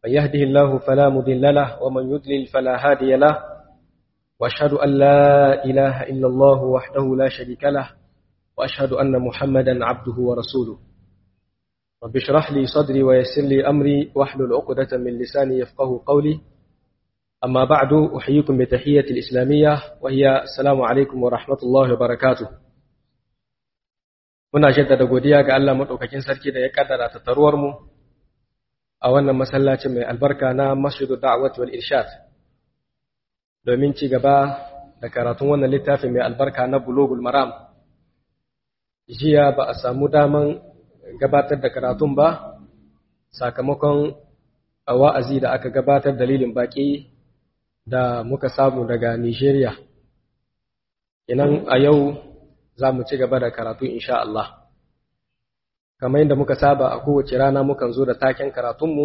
من يهده الله فلا مضل له ومن يضلل فلا هادي له وأشهد أن لا إله إلا الله وحده لا شريك له وأشهد أن محمدا عبده ورسوله رب اشرح لي صدري ويسر لي أمري واحلل عقدة من لساني يفقه قولي أما بعد أحييكم بتحية الإسلامية وهي السلام عليكم ورحمة الله وبركاته muna jaddada godiya ga Allah madaukakin sarki da ya kaddara tattaruwar mu a wannan masallacin mai albarka na Masjidu Da'wat wal Irshad domin ci gaba da karatun wannan littafin mai albarka na Bulughul Maram jiya ba a samu daman gabatar da karatun ba sakamakon wa'azi da aka gabatar dalilin baki da muka samu daga Nigeria inan a yau za mu ci gaba da karatu insha Allah. Kamar yadda muka saba a kowace rana mukan zo da taken karatunmu,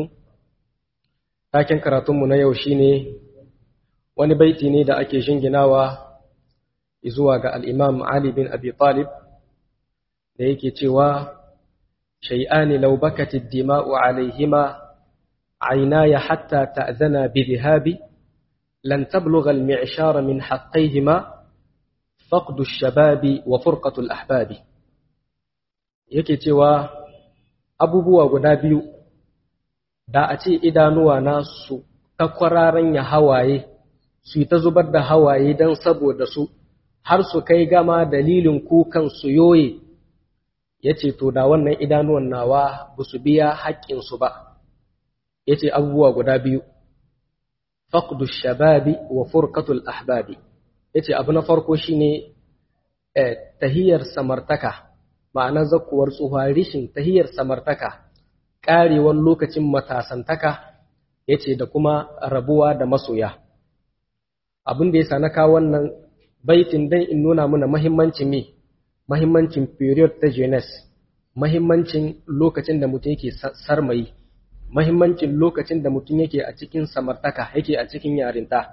taken karatunmu na yau shine wani baiti ne da ake shinginawa zuwa ga al'imam Ali bin Abi Talib da yake cewa, Shai'ani laubakatid dima'u alaihima, عيناي حتى تأذنا بذهابي لن تبلغ المعشار من حقيهما فقد الشباب وفرقة الأحباب yake cewa abubuwa guda biyu da a ce idanuwa na su ta kwararan ya hawaye su ta zubar da hawaye don saboda su har su kai gama dalilin kukan su yoye ya ce to da wannan idanuwan nawa ba su biya haƙƙinsu ba ya ce abubuwa guda biyu faqdu shababi wa furqatul ahbabi yace abu na farko shine tahiyar samartaka ma'ana zakuwar tsuha rishin tahiyar samartaka karewar lokacin matasantaka yace da kuma rabuwa da masoya abin da yasa na kawo wannan baitin dan in nuna mana muhimmancin me muhimmancin period ta jeunesse muhimmancin lokacin da mutum yake sarmayi muhimmancin lokacin da mutum yake a cikin samartaka yake a cikin yarinta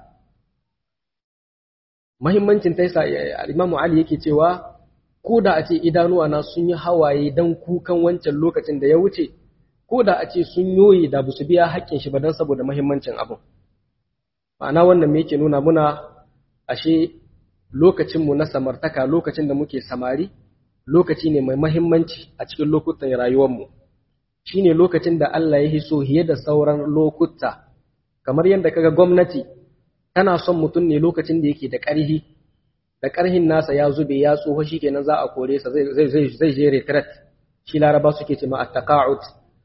mahimmancin ta yasa Imam Ali yake cewa ko da a ce idanuwa na sun yi hawaye dan kukan wancan lokacin da ya wuce ko da a ce sun yoye da su biya haƙƙin shi ba dan saboda mahimmancin abin ma'ana wannan me yake nuna muna ashe lokacin mu na samartaka lokacin da muke samari lokaci ne mai mahimmanci a cikin lokutan rayuwar mu shine lokacin da Allah ya hiso hiye da sauran lokuta kamar yadda kaga gwamnati tana son mutum ne lokacin da yake da ƙarhi da ƙarhin nasa ya zube ya tsoho shi kenan za a kore sa zai je retret shi laraba suke ce ma attaqa'ud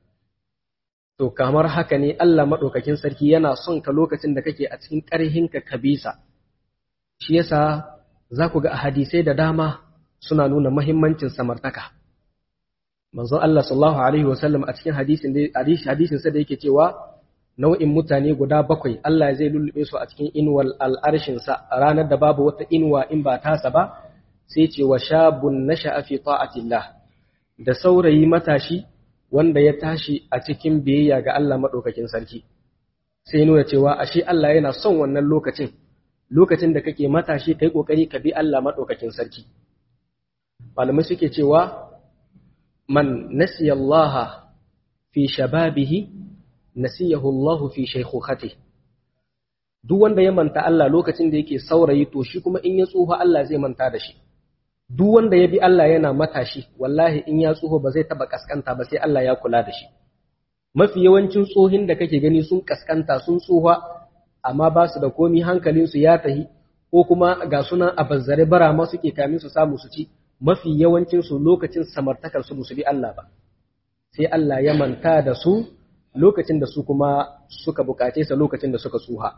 to kamar haka ne Allah madaukakin sarki yana son ka lokacin da kake a cikin ƙarhin ka kabisa shi yasa za ku ga hadisai da dama suna nuna muhimmancin samartaka manzo Allah sallallahu alaihi wasallam a cikin hadisin da hadisin sa da yake cewa nau'in mutane guda bakwai Allah zai lullube su a cikin inuwar al'arshinsa a ranar da babu wata inuwa in ba tasa ba sai ce wa shabun nasha'a fi ta'atillah da saurayi matashi wanda ya tashi a cikin biyayya ga Allah madaukakin sarki sai nuna cewa ashe Allah yana son wannan lokacin lokacin da kake matashi kai kokari ka bi Allah madaukakin sarki malamai suke cewa man nasiya Allah fi shababihi nasiyahu Allah fi shaykhukhati duk wanda ya manta Allah lokacin da yake saurayi to shi kuma in ya tsufa Allah zai manta da shi duk wanda ya bi Allah yana matashi wallahi in ya tsufa ba zai taba kaskanta ba sai Allah ya kula da shi mafi yawancin tsohin da kake gani sun kaskanta sun tsufa amma ba su da komi hankalin su ya tahi ko kuma ga sunan a bazzare bara ma suke kamin su samu su ci mafi yawancin su lokacin samartakar su musu bi Allah ba sai Allah ya manta da su lokacin da su kuma suka bukace sa lokacin da suka tsuha.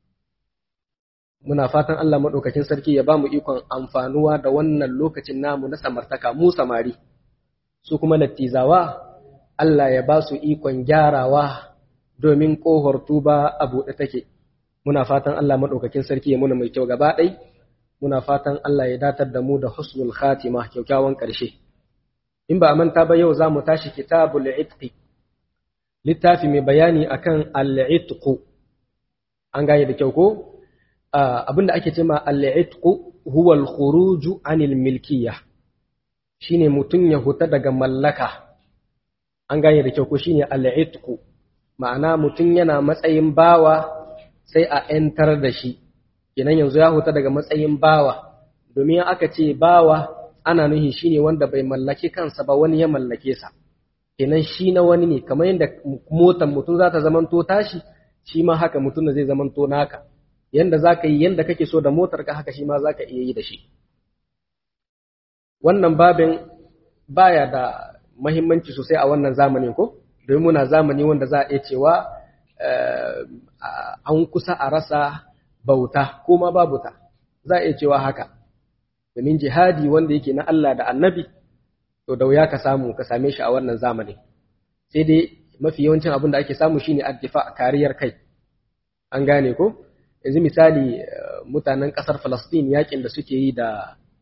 Muna fatan Allah maɗaukakin sarki ya ba mu ikon amfanuwa da wannan lokacin namu na samartaka mu samari, su kuma lattizawa Allah ya ba su ikon gyarawa domin ƙohar tuba a buɗe take. Muna fatan Allah maɗaukakin sarki ya muna mai kyau gaba ɗai, muna fatan Allah ya datar da mu da husnul khatima kyaukyawan ƙarshe. In ba a manta ba yau za mu tashi kitabul itqi littafi mai bayani akan al-itqu an gane da kyau ko abinda ake cewa al-itqu huwa al-khuruj anil milkiyya shine mutun ya huta daga mallaka an gane da kyau ko shine al-itqu ma'ana mutum yana matsayin bawa sai a ‘yantar da shi kenan yanzu ya huta daga matsayin bawa domin aka ce bawa ana nuhi shi ne wanda bai mallake kansa ba wani ya mallake sa kenan shi na wani ne kamar yadda motan mutum za ta zamanto tashi shi ma haka mutum zai zamanto naka yanda za ka yi yanda kake so da motar ka haka shi ma za ka iya yi da shi wannan babin baya da mahimmanci sosai a wannan zamanin ko domin muna zamani wanda za a iya cewa an kusa a rasa bauta ko ma babu ta za a iya cewa haka domin jihadi wanda yake na Allah da annabi to da wuya ka samu ka same shi a wannan zamanin sai dai mafi yawancin abin da ake samu shine addifa kariyar kai an gane ko yanzu misali mutanen kasar Falastin yakin da suke yi da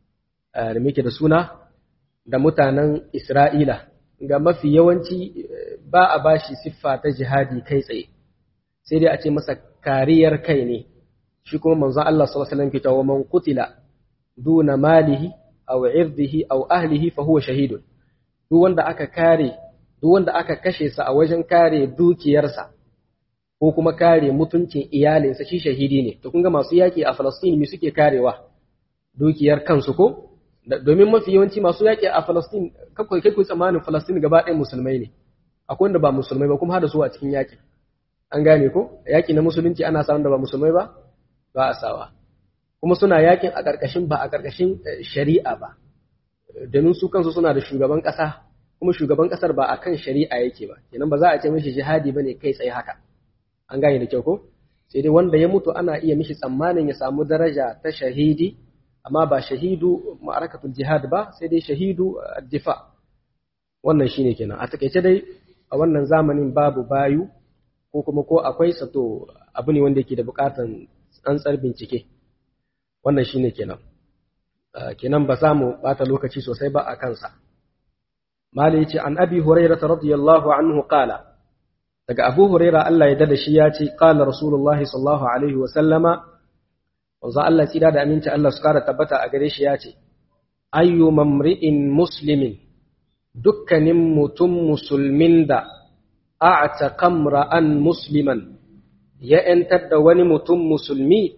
da muke da suna da mutanen Isra'ila ga mafi yawanci ba a bashi siffa ta jihadi kai tsaye sai dai a ce masa kariyar kai ne shi kuma manzon Allah sallallahu alaihi wasallam ke cewa man qutila duna malihi aw irdihi aw ahlihi fa huwa shahidun duk wanda aka kare duk wanda aka kashe sa a wajen kare dukiyarsa ko kuma kare mutuncin iyalinsa shi shahidi ne to kun ga masu yaki a Falastin me suke karewa dukiyar kansu ko domin mafi yawanci masu yaki a Falastin kakwai kai ku tsammanin Falastin gaba ɗaya musulmai ne akwai wanda ba musulmai ba kuma hada su a cikin yaki an gane ko yaki na musulunci ana samun da ba musulmai ba ba a sawa kuma suna yakin a ƙarƙashin ba a ƙarƙashin shari'a ba domin su kansu suna da shugaban ƙasa kuma shugaban ƙasar ba a kan shari'a yake ba kenan ba za a ce mishi jihadi ba ne kai tsaye haka an gane da kyau ko sai dai wanda ya mutu ana iya mishi tsammanin ya samu daraja ta shahidi amma ba shahidu ma'arakatul jihad ba sai dai shahidu difa wannan shine kenan a takaice dai a wannan zamanin babu bayu ko kuma ko akwai sato abu ne wanda yake da bukatan tsantsar bincike wannan shine kenan kenan ba za mu bata lokaci sosai ba a kansa mali yace an abi hurairah radiyallahu anhu qala daga abu hurairah Allah ya dada shi ya ce qala rasulullahi sallallahu alaihi wa sallama wanzu Allah tsira da aminci Allah su kara tabbata a gare shi ya ce ayyu mamri'in muslimin dukkanin mutum musulmin da a'taqa ra'an musliman ya ‘yantar da wani mutum musulmi,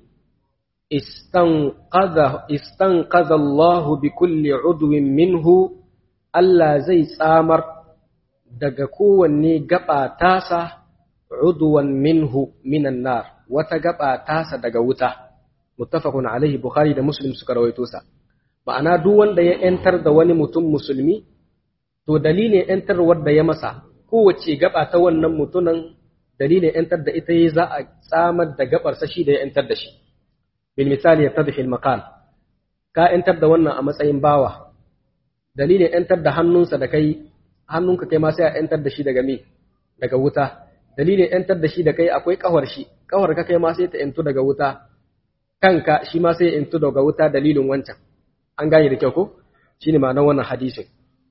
istanƙaza Allahu bi kulli udwin minhu, Allah zai tsamar daga kowanne gaba tasa udwan minhu minan nar, wata gaba tasa daga wuta, muttafaqun alaihi Bukhari da Muslim suka rawaito sa. Ma'ana duk wanda ya ‘yantar da wani mutum musulmi, to dalilin ‘yantarwar da ya masa, kowace gaba ta wannan mutunan dalilin ‘yantar da ita yi za a tsamar da gabarsa shi da ya ‘yantar da shi. Bil misali ya tadhil maqal ka ‘yantar da wannan a matsayin bawa, dalilin ‘yantar da hannunsa da kai, hannunka kai ma sai a ‘yantar da shi daga me, daga wuta. Dalilin ‘yantar da shi da kai akwai ƙawar shi, ƙawar ka kai ma sai ta ‘yantu daga wuta, kanka shi ma sai ya ‘yantu daga wuta dalilin wancan. An gane da kyau ko? Shi ne ma'anar wannan hadisin.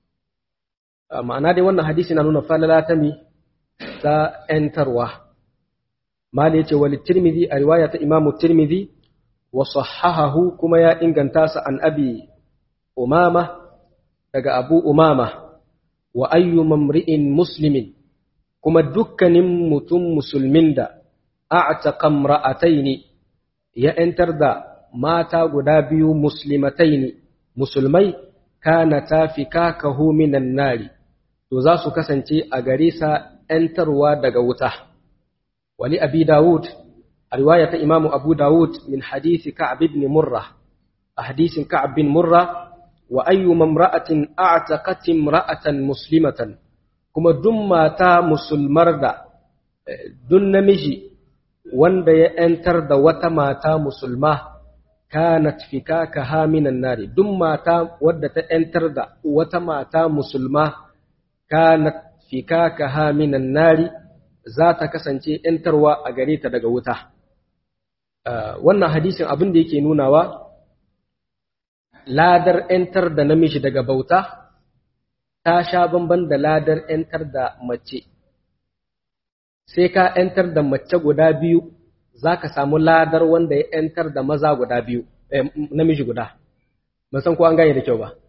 Ma'ana dai wannan hadisi na nuna falala ta mi ta ‘yantarwa. Mali ya ce wali Tirmidhi a riwaya ta Imamu Tirmidhi wa sahahahu kuma ya inganta sa an abi umama daga abu umama wa ayyu mamri'in muslimin kuma dukkanin mutum musulmin da a'taqa imra'ataini ya ‘yantar da mata guda biyu muslimataini musulmai kana tafikakahu minan nari to za su kasance a gare sa ‘yantarwa daga wuta. Wani abi Dawud, a riwaya ta imamu Abu Dawud min hadisi Ka'ab ibn Murra, a hadisin Ka'ab bin Murra, wa ayyu mamra'atin a'taqat imra'atan muslimatan kuma duk mata musulmar da duk namiji wanda ya ‘yantar da wata mata musulma kanat fikaka minan nari duk mata wadda ta ‘yantar da wata mata musulma kanat fikaka minan nari za ta kasance ‘yantarwa a gare ta daga wuta. Wannan hadisin abin da yake nunawa, ladar ‘yantar da namiji daga bauta ta sha bamban da ladar ‘yantar da mace. Sai ka ‘yantar da mace guda biyu, za ka samu ladar wanda ya ‘yantar da maza guda biyu, namiji guda. Ban san ko an gane da kyau ba.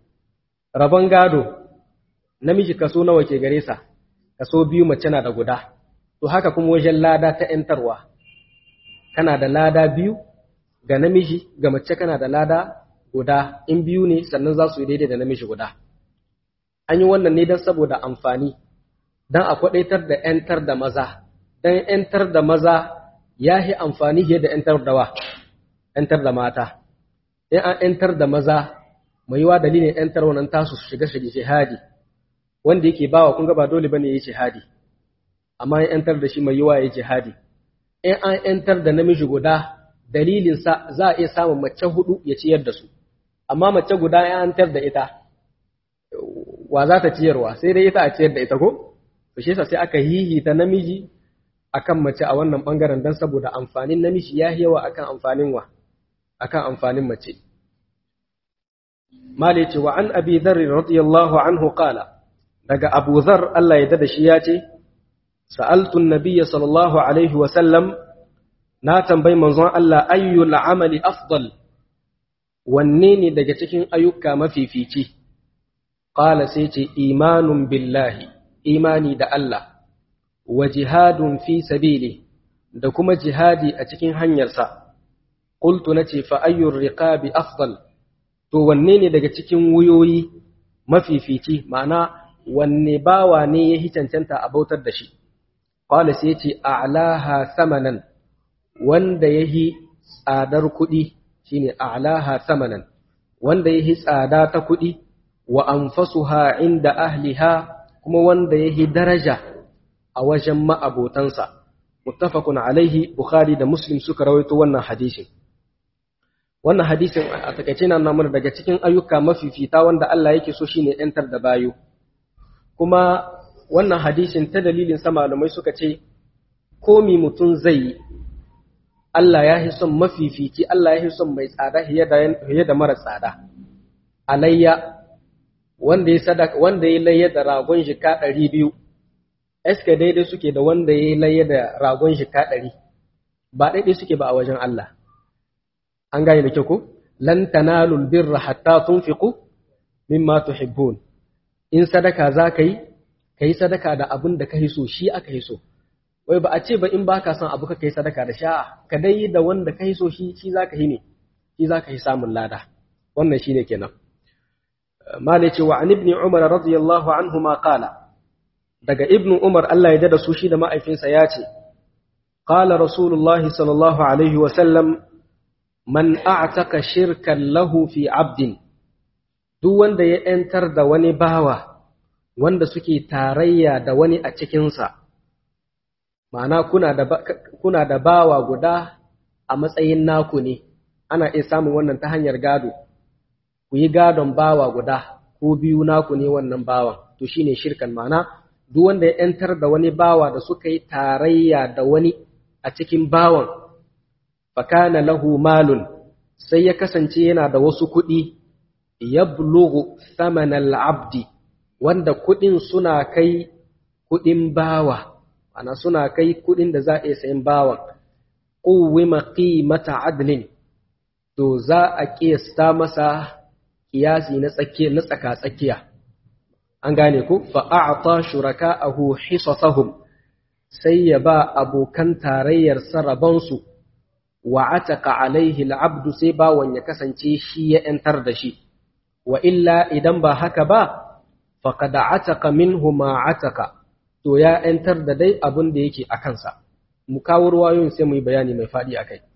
Rabon gado, namiji kaso nawa ke gare sa, kaso biyu mace na da guda to haka kuma wajen lada ta ‘yantarwa kana da lada biyu ga namiji ga mace kana da lada guda in biyu ne sannan za su yi daidai da namiji guda an yi wannan ne don saboda amfani don a kwaɗaitar da ‘yantar da maza don ‘yantar da maza ya yi amfani fiye da ‘yantar da wa ‘yantar da mata in an ‘yantar da maza mai yiwa dalilin ‘yantar wannan tasu su shiga shiga jihadi wanda yake bawa kun ga ba dole bane yayi jihadi amma ya ‘yantar da shi mai yiwa yayi jihadi in an ‘yantar da namiji guda dalilin sa za a iya samun mace hudu ya ciyar da su amma mace guda ya ‘yantar da ita wa za ta ciyarwa sai dai ita a ciyar da ita ko to shi yasa sai aka hihita namiji akan mace a wannan bangaren dan saboda amfanin namiji ya yawa akan amfanin wa akan amfanin mace mali ce wa an abi dharr radiyallahu anhu qala daga abu dhar Allah ya dada shi ya ce sa'altu an-nabiy sallallahu alaihi wa sallam na tambayi manzon Allah ayyul amali afdal wanne ne daga cikin ayyuka mafifici qala sai ce imanun billahi imani da Allah wa jihadun fi sabili da kuma jihadi a cikin hanyarsa qultu nace fa ayyur riqabi afdal to wanne ne daga cikin wuyoyi mafifici ma'ana wanne bawa ne yahi cancanta a bautar da shi qala sai yace a'laha samanan wanda yahi tsadar kuɗi shine a'laha samanan wanda yahi tsada ta kuɗi wa anfasuha inda ahliha kuma wanda yahi daraja a wajen ma'abotansa muttafaqun alaihi bukhari da muslim suka rawaito wannan hadisin wannan hadisin a takaice na nuna daga cikin ayyuka mafifita wanda Allah yake so shine yantar da bayu kuma wannan hadisin ta dalilin sa malamai suka ce komi mutum zai yi Allah ya yi son mafifici Allah ya yi son mai tsada fiye da mara tsada alayya wanda ya sadaka wanda ya layya da ragon jika ɗari biyu eske daidai suke da wanda ya layya da ragon jika ɗari ba daidai suke ba a wajen Allah an gane da kyau ko lan tanalul birra hatta tunfiqu mimma tuhibbun in sadaka za ka yi ka yi sadaka da abin da ka yi so shi aka yi so wai ba a ce ba in baka son abu ka yi sadaka da sha'a ka dai yi da wanda ka yi so shi shi za ka yi ne shi za ka yi samun lada wannan shi ne kenan mala ce wa an ibni umar radiyallahu anhu ma qala daga ibnu umar Allah ya dada su shi da ma'aifinsa ya ce qala rasulullahi sallallahu alaihi wa sallam man a'taka shirkan lahu fi abdin duk wanda ya ‘yantar da wani bawa wanda suke tarayya da wani a cikinsa, ma'ana kuna da bawa guda a matsayin naku ne, ana iya samun wannan ta hanyar gado, ku yi gadon bawa guda ko biyu naku ne wannan bawan, to shi ne shirkan ma'ana duk wanda ya ‘yantar da wani bawa da suka yi tarayya da wani a cikin bawan, fakana lahu malun, sai ya kasance yana da wasu kuɗi. yablughu thamanal abdi wanda kudin suna kai kudin bawa ana suna kai kudin da za a iya sayan bawan quwwima qimata adlin to za a kiyasta masa kiyasi na tsakiya na tsaka tsakiya an gane ku fa a'ta shuraka'ahu hisasahum sai ya ba abokan tarayyar sarabansu wa ataka alaihi al'abdu sai bawan ya kasance shi ya 'yantar da shi wa illa idan ba haka ba faqad ataka minhu ma ataka to ya ‘yantar da dai abin da yake a kansa mu kawo ruwayoyin sai mu yi bayani mai faɗi a kai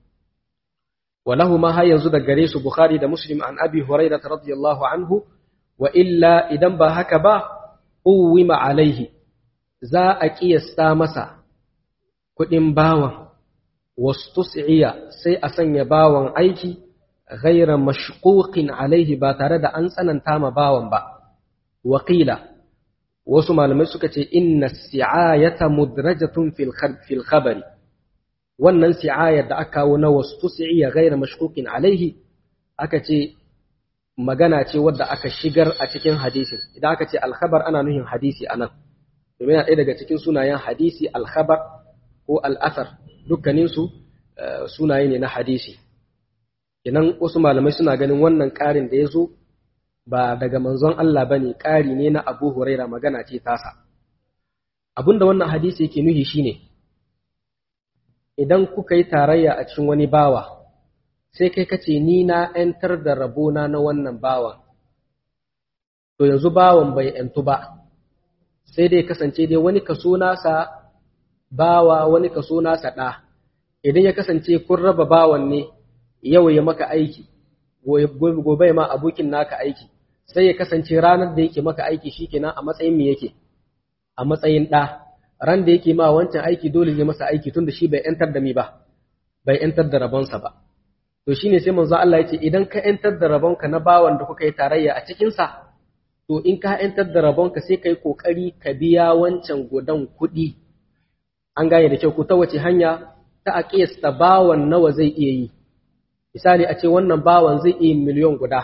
walahu ma har yanzu da gare su bukhari da muslim an abi hurairah radiyallahu anhu wa illa idan ba haka ba uwima alaihi za a kiyasta masa kuɗin bawan wastus'iya sai a sanya bawan aiki ghaira mashquqin alaihi ba tare da an tsananta ma bawan ba waqila wasu malamai suka ce inna si'ayata mudrajatun fil khabari wannan si'ayar da aka kawo na wastus'iya ghaira mashquqin alaihi aka ce magana ce wadda aka shigar a cikin hadisin idan aka ce alkhabar ana nuhin hadisi anan domin yana ɗaya daga cikin sunayen hadisi alkhabar ko al'asar dukkaninsu sunaye ne na hadisi idan wasu malamai suna ganin wannan ƙarin da ya zo ba daga manzon Allah ba ne ƙari ne na abu huraira magana ce tasa abinda wannan hadisi yake nuhi shine idan kuka yi tarayya a cikin wani bawa sai kai kace ni na ‘yantar da rabona na wannan bawan to yanzu bawan bai ‘yantu ba sai dai kasance dai wani kaso nasa bawa wani kaso nasa ɗa idan ya kasance kun raba bawan ne yau ya maka aiki gobe ma abokin naka aiki sai ya kasance ranar da yake maka aiki shikenan a matsayin me yake a matsayin ɗa ran da yake ma wancan aiki dole ne masa aiki tunda shi bai ‘yantar da mi ba bai ‘yantar da rabonsa ba to shine sai manzo Allah ya ce idan ka ‘yantar da rabonka na bawan da kuka yi tarayya a cikinsa to in ka ‘yantar da rabonka sai ka yi ƙoƙari ka biya wancan gudan kuɗi an gane da kyau ko ta wace hanya ta a ƙiyasta bawan nawa zai iya yi misali a ce wannan bawan zai iya miliyon guda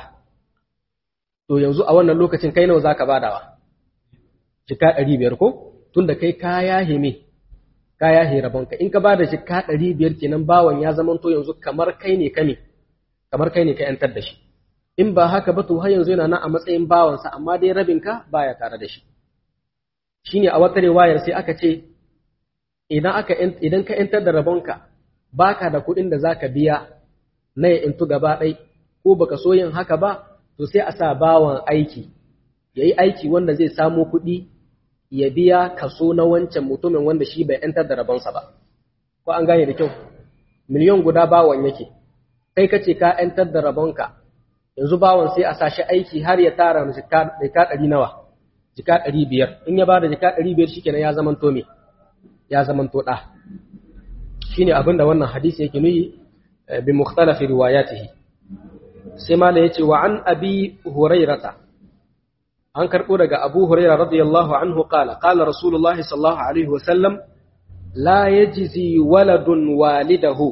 to yanzu a wannan lokacin kai nawa za ka badawa jika ɗari biyar ko tunda kai ka yahe me ka yahe rabonka in ka bada jika ɗari biyar kenan bawan ya zama to yanzu kamar kai ne ka me kamar kai ne ka ‘yantar da shi in ba haka ba to har yanzu yana nan a matsayin bawansa amma dai rabinka baya tare da shi shine a wata riwayar sai aka ce idan aka idan ka yantar da rabonka baka da kuɗin da zaka biya na ya intu gaba ɗai ko baka so yin haka ba to sai a sa bawan aiki yayi aiki wanda zai samo kuɗi ya biya kaso na wancan mutumin wanda shi bai yantar da rabonsa ba ko an gane da kyau miliyon guda bawan yake kai kace ka yantar da rabonka yanzu bawan sai a sashi aiki har ya tara jika ɗari nawa jika ɗari biyar in ya bada jika ɗari biyar shi kenan ya zaman to me ya zaman to ɗa shi ne abinda wannan hadisi yake nuyi bi mukhtalafi riwayatihi sai ma da yace wa an abi hurairata an karɓo daga abu huraira radiyallahu anhu qala qala rasulullah sallallahu alaihi wasallam la yajzi waladun walidahu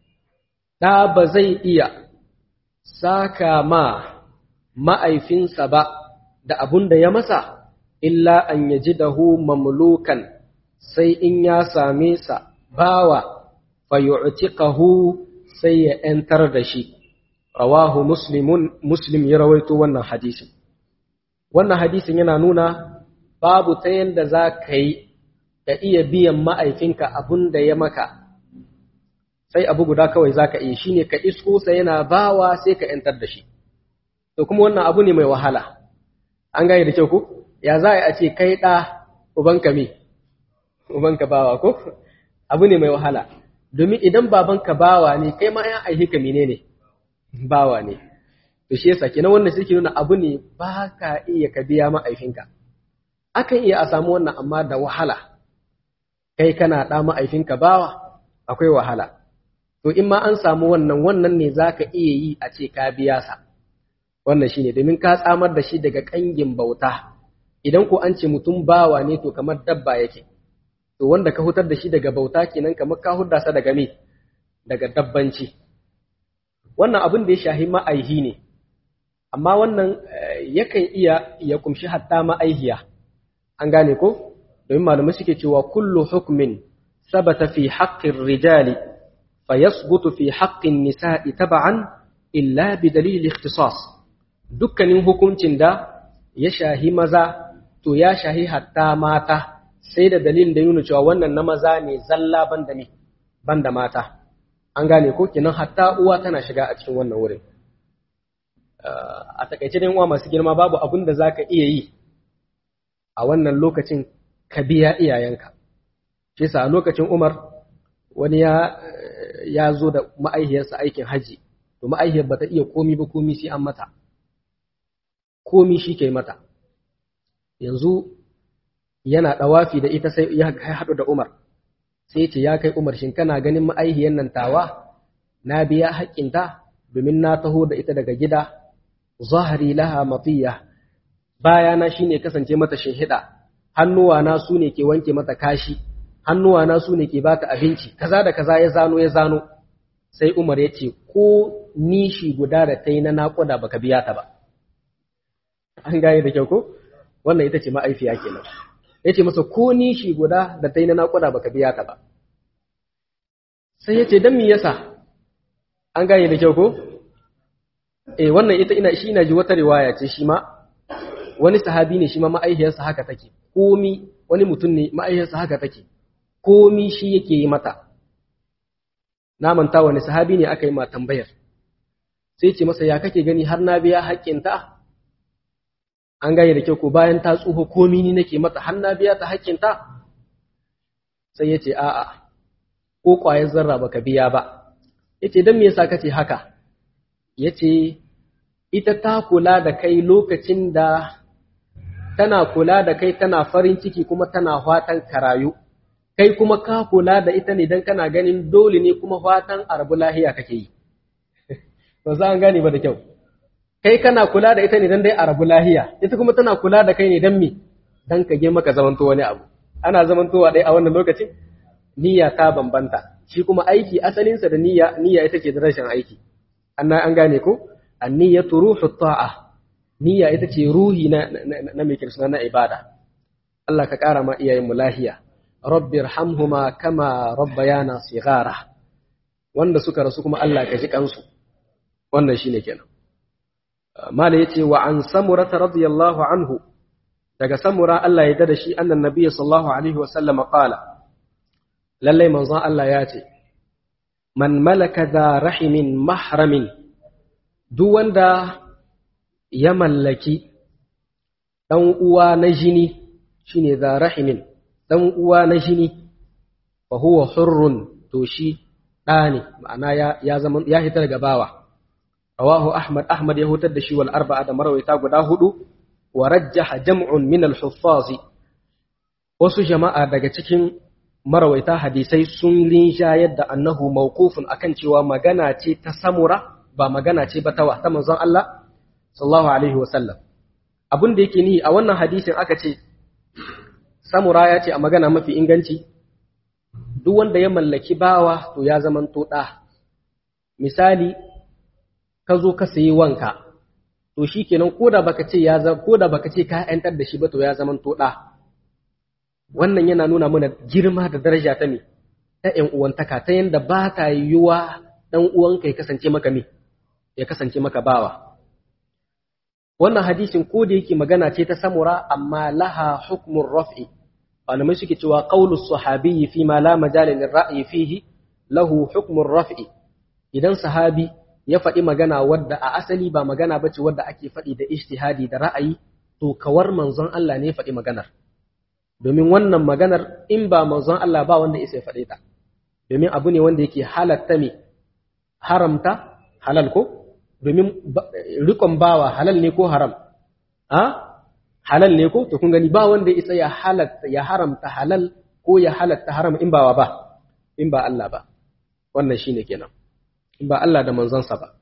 da ba zai iya saka ma ma'aifinsa ba da abun da ya masa, illa an yaji dahu mamlukan sai in ya same sa bawa fayu'tiqahu sai ya ‘yantar da shi, rawahu muslimun muslim ya rawaito wannan hadisin. Wannan hadisin yana nuna babu ta yadda za ka yi ka iya biyan ma'aifinka abun da ya maka, sai abu guda kawai za ka iya shi ne ka isko sa yana bawa sai ka ‘yantar da shi. To kuma wannan abu ne mai wahala, an gane da kyau ku? Ya za a ce kai ɗa ubanka me, ubanka bawa ko? Abu ne mai wahala, domin idan babanka bawa ne, kai ma ‘yan aihi ka mene ne, bawa ne. To shi yasa kenan wannan suke nuna abu ne ba ka iya ka biya ma'aifinka. Akan iya a samu wannan amma da wahala, kai kana ɗa ma'aifinka bawa, akwai wahala. To in ma an samu wannan wannan ne za ka iya yi a ce ka biya sa. Wannan shi ne domin ka tsamar da shi daga ƙangin bauta. Idan ko an ce mutum bawa ne to kamar dabba yake. To wanda ka hutar da shi daga bauta kenan kamar ka hudda sa daga me? Daga dabbanci. Wannan abin da ya shahi ma'aihi ne. Amma wannan yakan iya ya kumshi hatta ma'aihiya. An gane ko? Domin malamai suke cewa kullu hukmin sabata fi haƙƙin rijali فيثبت في حق النساء تبعا إلا بدليل الاختصاص dukkanin hukuncin da ya shahi maza to ya shahi hatta mata sai da dalilin da nuna cewa wannan na maza ne zalla banda me banda mata an gane ko kinan hatta uwa tana shiga a cikin wannan wurin a takaice dai uwa masu girma babu abin da zaka iya yi a wannan lokacin ka biya iyayenka shi a lokacin Umar wani ya ya zo da ma'aihiyarsa aikin haji to ma'aihiyar ba ta iya komi ba komi sai an mata komi shi ke mata yanzu yana ɗawafi da ita sai ya haɗu da Umar sai ce ya kai Umar shin kana ganin ma'aihiyar nan tawa na biya haƙƙinta domin na taho da ita daga gida zahari laha matiya bayana shine kasance mata shinhiɗa hannuwana su ne ke wanke mata kashi hannuwana su ne ke bata abinci kaza da kaza ya zano ya zano sai Umar ya ce ko nishi guda da ta yi na naƙuda baka biya ta ba an gane da kyau ko wannan ita ce ma'aifiya kenan ya ce masa ko nishi guda da ta yi na naƙuda baka biya ta ba sai ya ce don me yasa an gane da kyau ko eh wannan ita ina shi ina ji wata riwaya ce shi ma wani sahabi ne shi ma ma'aihiyarsa haka take komi wani mutum ne ma'aihiyarsa haka take komi shi yake yi mata na manta wani sahabi ne aka yi ma tambayar sai ce masa ya kake gani har na biya haƙƙinta an gane da kyau ko bayan ta tsuho komi ni nake mata har na biya ta haƙƙinta sai ya ce a'a ko ƙwayar zarra baka biya ba ya ce don me yasa kace haka ya ce ita ta kula da kai lokacin da tana kula da kai tana farin ciki kuma tana fatan karayu kai kuma ka kula da ita ne don kana ganin dole ne kuma fatan arbu lahiya kake yi ba za an gane ba da kyau kai kana kula da ita ne don dai arabu lahiya ita kuma tana kula da kai ne don me don ka girma ka zamanto wani abu ana zamantowa ɗaya a wannan lokacin niyya ta bambanta shi kuma aiki asalinsa da niyya niyya ita ce da rashin aiki an an gane ko anniyatu ruhu ta'a niyya ita ce ruhi na na mai kirsuna na ibada Allah ka kara ma iyayen mu lahiya rabbi irhamhuma kama rabbayana sighara wanda suka rasu kuma Allah ka ji kansu wannan shine kenan mala yace wa an samura radiyallahu anhu daga samura Allah ya da shi annan nabiyyi sallallahu alaihi wa sallam qala lalle manzon Allah ya ce man malaka da rahimin mahramin duk wanda ya mallaki dan uwa na jini shine da rahimin dan uwa na jini fa huwa hurrun to shi da ne ma'ana ya ya zama ya hita daga bawa rawahu ahmad ahmad ya hutar da shi wal arba'a da marwaita guda hudu wa rajjaha jam'un min al wasu jama'a daga cikin marawaita hadisai sun linshayar da annahu mawqufun akan cewa magana ce ta samura ba magana ce ba tawa ta manzon Allah sallallahu alaihi wa sallam abin da yake ni a wannan hadisin aka ce samura ya ce a magana mafi inganci duk wanda ya mallaki bawa to ya zamanto ɗa misali ka zo ka sayi wanka to shikenan koda baka ce ya koda baka ce ka yantar da shi ba to ya zamanto ɗa wannan yana nuna mana girma da daraja ta me ta ƴan uwantaka ta yanda ba ta yiwuwa ɗan uwanka ya kasance maka me ya kasance maka bawa wannan hadisin ko da yake magana ce ta samura amma laha hukmun raf'i malamai suke cewa qaulu sahabiyyi fi ma la majala lil ra'yi fihi lahu hukmun raf'i idan sahabi ya faɗi magana wadda a asali ba magana bace wadda ake faɗi da ijtihadi da ra'ayi to kawar manzon Allah ne ya faɗi maganar domin wannan maganar in ba manzon Allah ba wanda isa ya faɗe ta domin abu ne wanda yake halatta me haramta halal ko domin rikon bawa halal ne ko haram a halal ne ko to kun gani ba wanda isa ya halatta ya haramta halal ko ya halatta haram in bawa ba in ba Allah ba wannan shine kenan in ba Allah da manzonsa ba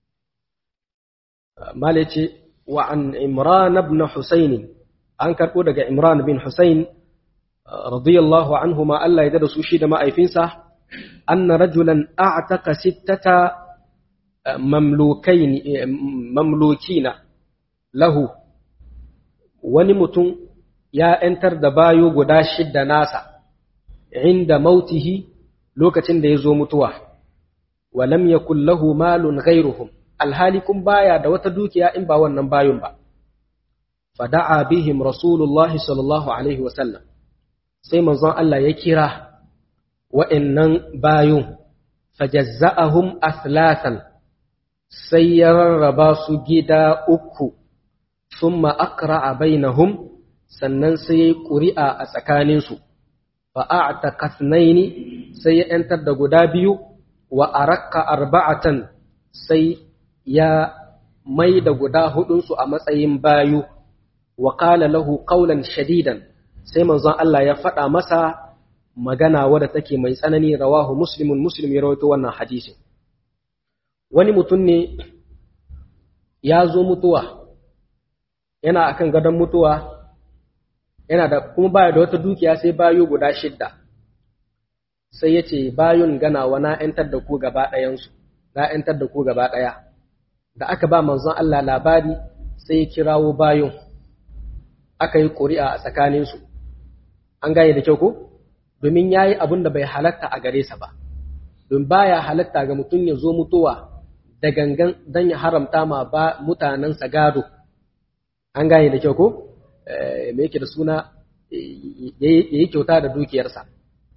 mala ce wa an imran ibn husayn an karbo daga imran bin husayn radiyallahu anhu ma Allah ya da su shi da ma'aifinsa anna rajulan a'taqa sittata mamlukain mamlukina lahu wani mutum ya ‘yantar da bayo guda shidda nasa inda mautihi lokacin da ya zo mutuwa walam yakun lahu malun ghairuhum alhali kun baya da wata dukiya in ba wannan bayon ba fada'a bihim rasulullah sallallahu alaihi wasallam sai manzon Allah ya kira wa'annan bayon fajazza'ahum athlatan sai ya rarraba su gida uku summa aqra'a bainahum sannan sai yayi ƙuri'a a tsakaninsu fa a'taqa ithnaini sai ya ‘yantar da guda biyu wa arakka arba'atan sai ya mai da guda hudunsu a matsayin bayu wa qala lahu qawlan shadidan sai manzon Allah ya faɗa masa magana wadda take mai tsanani rawahu muslimun muslim ya rawaito wannan hadisin wani mutum ne ya zo mutuwa yana akan gadon mutuwa yana da kuma baya da wata dukiya sai bayu guda shidda sai ya ce bayun ganawa na ‘yantar da ku gaba ɗayansu na ‘yantar da ku gaba ɗaya da aka ba manzon Allah labari sai ya kirawo bayun aka yi ƙuri'a a tsakaninsu an gane da kyau ko domin ya yi abin da bai halatta a gare sa ba don baya halatta ga mutum ya zo mutuwa da gangan don ya haramta ma ba mutanensa gado an gane da kyau ko me yake da suna ya yi kyauta da dukiyarsa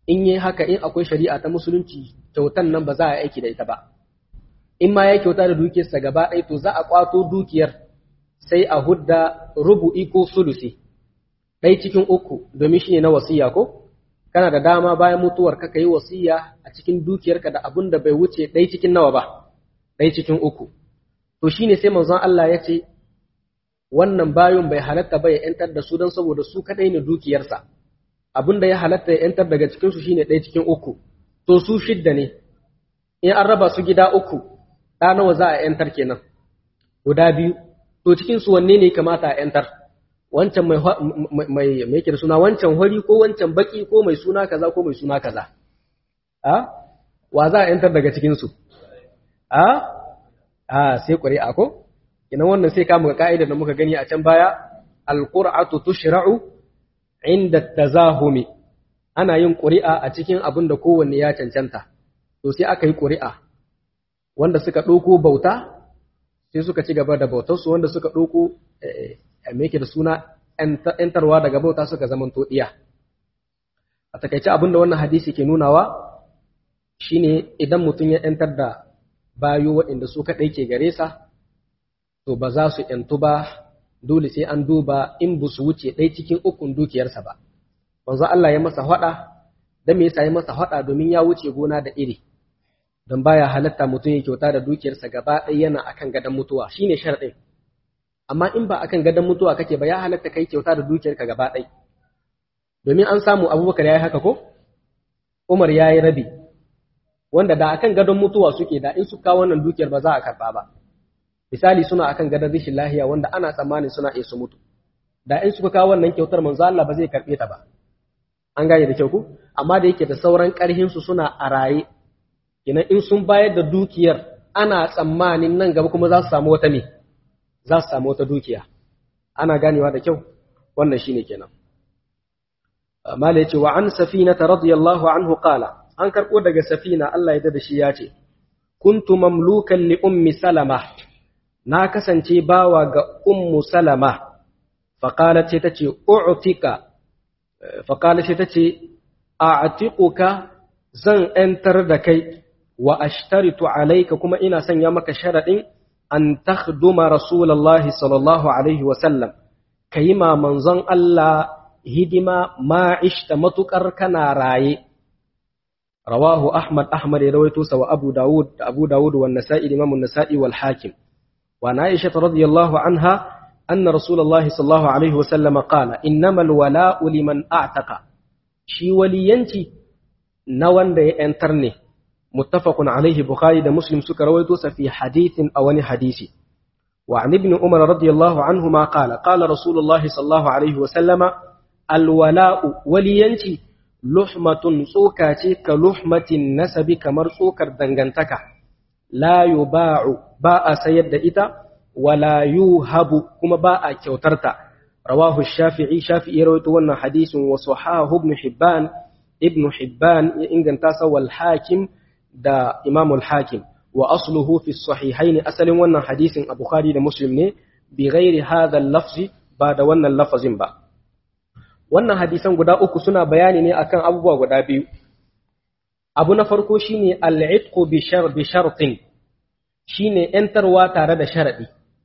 in yi haka in akwai shari'a ta musulunci kyautan nan ba za a aiki da ita ba in ma ya kyauta da dukiyarsa gaba ɗaya to za a kwato dukiyar sai a hudda rubu'i ko sulusi ɗai cikin uku domin shi ne na wasiya ko kana da dama bayan mutuwar ka yi wasiya a cikin dukiyarka da abin da bai wuce ɗai cikin nawa ba ɗai cikin uku to shine sai manzon Allah ya ce wannan bayon bai halatta ba ya ‘yantar da su don saboda su kaɗai ne dukiyarsa abin da ya halatta ya ‘yantar daga cikinsu shine ɗaya cikin uku to su shidda ne in an raba su gida uku ɗa nawa za a ‘yantar kenan guda biyu to cikinsu wanne ne kamata a ‘yantar wancan mai mai mai da suna wancan hori ko wancan baki ko mai suna kaza ko mai suna kaza a wa za a ‘yantar daga cikinsu a a sai ƙuri'a ko ina wannan sai kama ka'idar da muka gani a can baya alqur'atu tushra'u inda tazahumi ana yin ƙuri'a a cikin abin da kowanne ya cancanta to sai aka yi ƙuri'a wanda suka ɗauko bauta sai suka ci gaba da bautarsu wanda suka ɗauko me yake da suna ‘yantarwa daga bauta suka zamanto ɗiya a takaice abin da wannan hadisi ke nunawa shine idan mutum ya ‘yantar da bayo waɗanda su kaɗai ke gare sa to ba za su ‘yantu ba dole sai an duba in ba su wuce ɗai cikin ukun dukiyarsa ba. Wanzu Allah ya masa haɗa, don me yasa ya masa haɗa domin ya wuce gona da iri, don baya halatta mutum ya kyauta da dukiyarsa gaba ɗaya yana akan gadon mutuwa shi ne sharɗin. Amma in ba akan gadon mutuwa kake ba ya halatta kai kyauta da dukiyarka gaba ɗaya. Domin an samu Abubakar ya yi haka ko? Umar ya yi rabi, wanda da akan gadon mutuwa suke da in su kawo wannan dukiyar ba za a karɓa ba. misali suna akan gadon rishin lahiya wanda ana tsammanin suna iya su mutu da in suka kawo wannan kyautar manzo Allah ba zai karbe ta ba an gane da kyau ku amma da yake da sauran karhin su suna a raye kina in sun bayar da dukiyar ana tsammanin nan gaba kuma za su samu wata me za su samu wata dukiya ana ganewa da kyau wannan shine kenan mala yace wa an safina radiyallahu anhu qala an karbo daga safina Allah ya da shi ya ce kuntu mamlukan li ummi salama na kasance bawa ga ummu salama faƙalar ce ta ce u'tika faƙalar ce ta ce a'tiquka zan ‘yantar da kai wa ashtaritu alaika kuma ina sanya maka sharaɗin an takhduma rasulallahi sallallahu alaihi wasallam ka yi ma manzon Allah hidima ma'ishta matuƙar kana raye rawahu ahmad ahmad ya rawaito sa wa abu dawud da abu dawud wa nasa'i imamun nasa'i wal hakim وعن عائشة رضي الله عنها أن رسول الله صلى الله عليه وسلم قال إنما الولاء لمن أعتق شي ولينتي نوان دي انترني متفق عليه بخاري ده مسلم سكر ويتوس في حديث أو حديثي وعن ابن عمر رضي الله عنهما قال قال رسول الله صلى الله عليه وسلم الولاء ولينتي لحمة سوكاتي كلحمة النسب كمر سوكر دنغنتك لا يباع ba a sayar da ita wala yuhabu kuma ba a kyautarta rawahu shafi'i shafi'i rawaito wannan hadisin wa sahahu ibn hibban ibn hibban ya inganta sa wal hakim da imam al hakim wa asluhu fi sahihain asalin wannan hadisin a bukhari da muslim ne bi ghairi hadha al lafzi ba da wannan lafazin ba wannan hadisan guda uku suna bayani ne akan abubuwa guda biyu abu na farko shine al-itqu bi shar bi shartin shine ‘yantarwa tare da sharaɗi.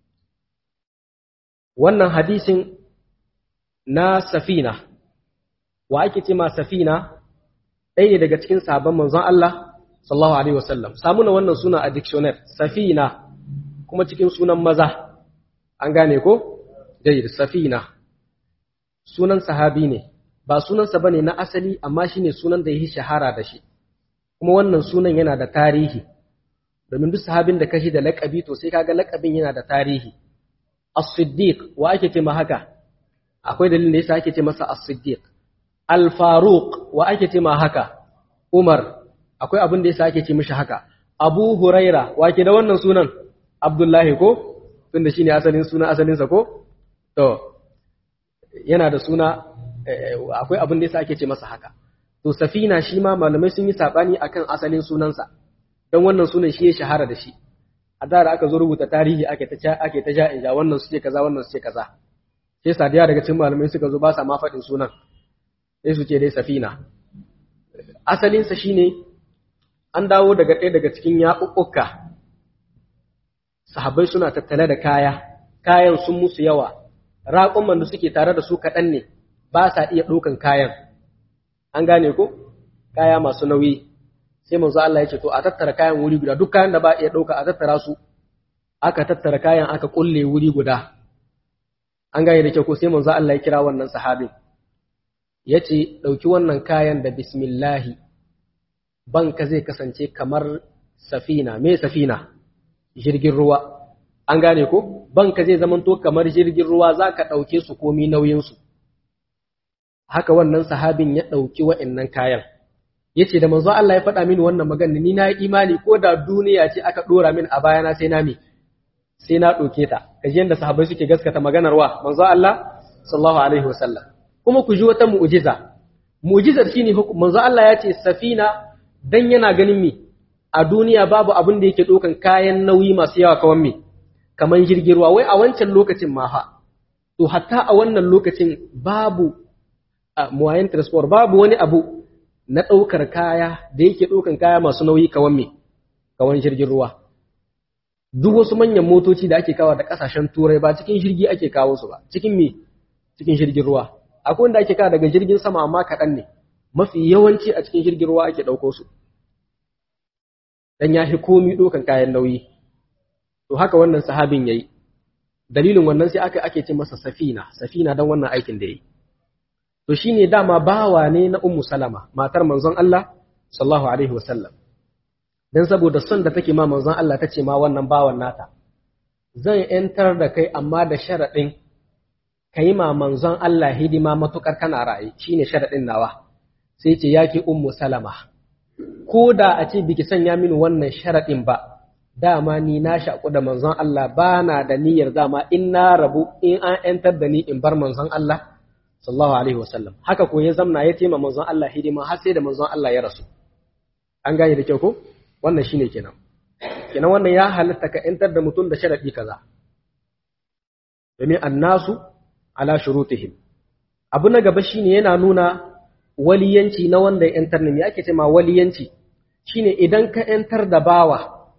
Wannan hadisin na safina, wa ake ce ma safina ɗaya ne daga cikin sabon manzon Allah, sallallahu Alaihi wasallam. Samuna wannan suna a dictionary, safina, kuma cikin sunan maza, an gane ko? Jayyar safina. Sunan sahabi ne, ba sunansa ba ne na asali, amma shi ne sunan da ya yi shahara da shi. Kuma wannan sunan yana da tarihi. domin duk sahabin da kashi da laƙabi to sai kaga laƙabin yana da tarihi as-siddiq wa ake ce ma haka akwai dalilin da yasa ake ce masa as-siddiq al-faruq wa ake ce ma haka umar akwai abin da yasa ake ce mishi haka abu huraira wa ke da wannan sunan abdullahi ko tunda shine asalin sunan asalin sa ko to yana da suna akwai abin da yasa ake ce masa haka to safina shi ma malamai sun yi sabani akan asalin sunansa don wannan sunan shi ya shahara da shi a da aka zo rubuta tarihi ake ta ake ta ja inja wannan su ce kaza wannan su ce kaza sai sadiya daga cikin malamai suka zo ba sa ma faɗin sunan sai su ce dai safina asalinsa shine an dawo daga ɗaya daga cikin yaɓuɓɓuka sahabbai suna tattale da kaya kayan sun musu yawa raƙumman da suke tare da su kaɗan ne ba sa iya ɗaukan kayan an gane ko kaya masu nauyi sai manzo Allah ya ce to a tattara kayan wuri guda duk kayan da ba iya ɗauka a tattara su aka tattara kayan aka kulle wuri guda an gane da kyau ko sai manzo Allah ya kira wannan sahabin ya ce ɗauki wannan kayan da bismillahi banka zai kasance kamar safina me safina jirgin ruwa an gane ko banka zai zamanto kamar jirgin ruwa za ka ɗauke su komi nauyinsu haka wannan sahabin ya ɗauki wa'innan kayan ya ce da manzo Allah ya faɗa mini wannan magana ni na yi imani ko da duniya ce aka ɗora min a bayana sai na mi sai na ɗauke ta kaji yadda sahabbai suke gaskata maganar wa manzo Allah sallallahu alaihi wasallam kuma ku ji wata mu'jiza mu'jizar shine manzo Allah ya ce safina dan yana ganin mi a duniya babu abin da yake ɗaukan kayan nauyi masu yawa kawan mi kamar jirgin ruwa wai a wancan lokacin ma fa to hatta a wannan lokacin babu a muwayin transport babu wani abu na ɗaukar kaya da yake ɗaukan kaya masu nauyi kawan me kawan jirgin ruwa duk wasu manyan motoci da ake kawo da ƙasashen turai ba cikin jirgi ake kawo su ba cikin me cikin jirgin ruwa akwai wanda ake kawo daga jirgin sama amma kaɗan ne mafi yawanci a cikin jirgin ruwa ake ɗauko su dan ya fi komi ɗaukan kayan nauyi to haka wannan sahabin yayi dalilin wannan sai aka ake ce masa safina safina dan wannan aikin da yayi to shine dama bawa ne na ummu salama matar manzon Allah sallallahu alaihi wasallam dan saboda son da take ma manzon Allah tace ma wannan bawan nata zan yantar da kai amma da sharadin kai ma manzon Allah hidima matukar kana rayi shine sharadin nawa sai ce yake ummu salama ko da a ce biki sanya mini wannan sharadin ba dama ni na shaƙu da manzon Allah ba na da niyyar dama in na rabu in an ‘yantar da ni in bar manzon Allah sallallahu alaihi wasallam haka ko ya zamna ya tema manzon Allah hidima har sai da manzon Allah ya rasu an gane da kyau ko wannan shine kenan kenan wannan ya halatta ka ‘yantar da mutum da sharaɗi kaza domin annasu ala shurutihim abu na gaba shine yana nuna waliyanci na wanda ya ‘yantar ne me ake ce ma waliyanci shine idan ka ‘yantar da bawa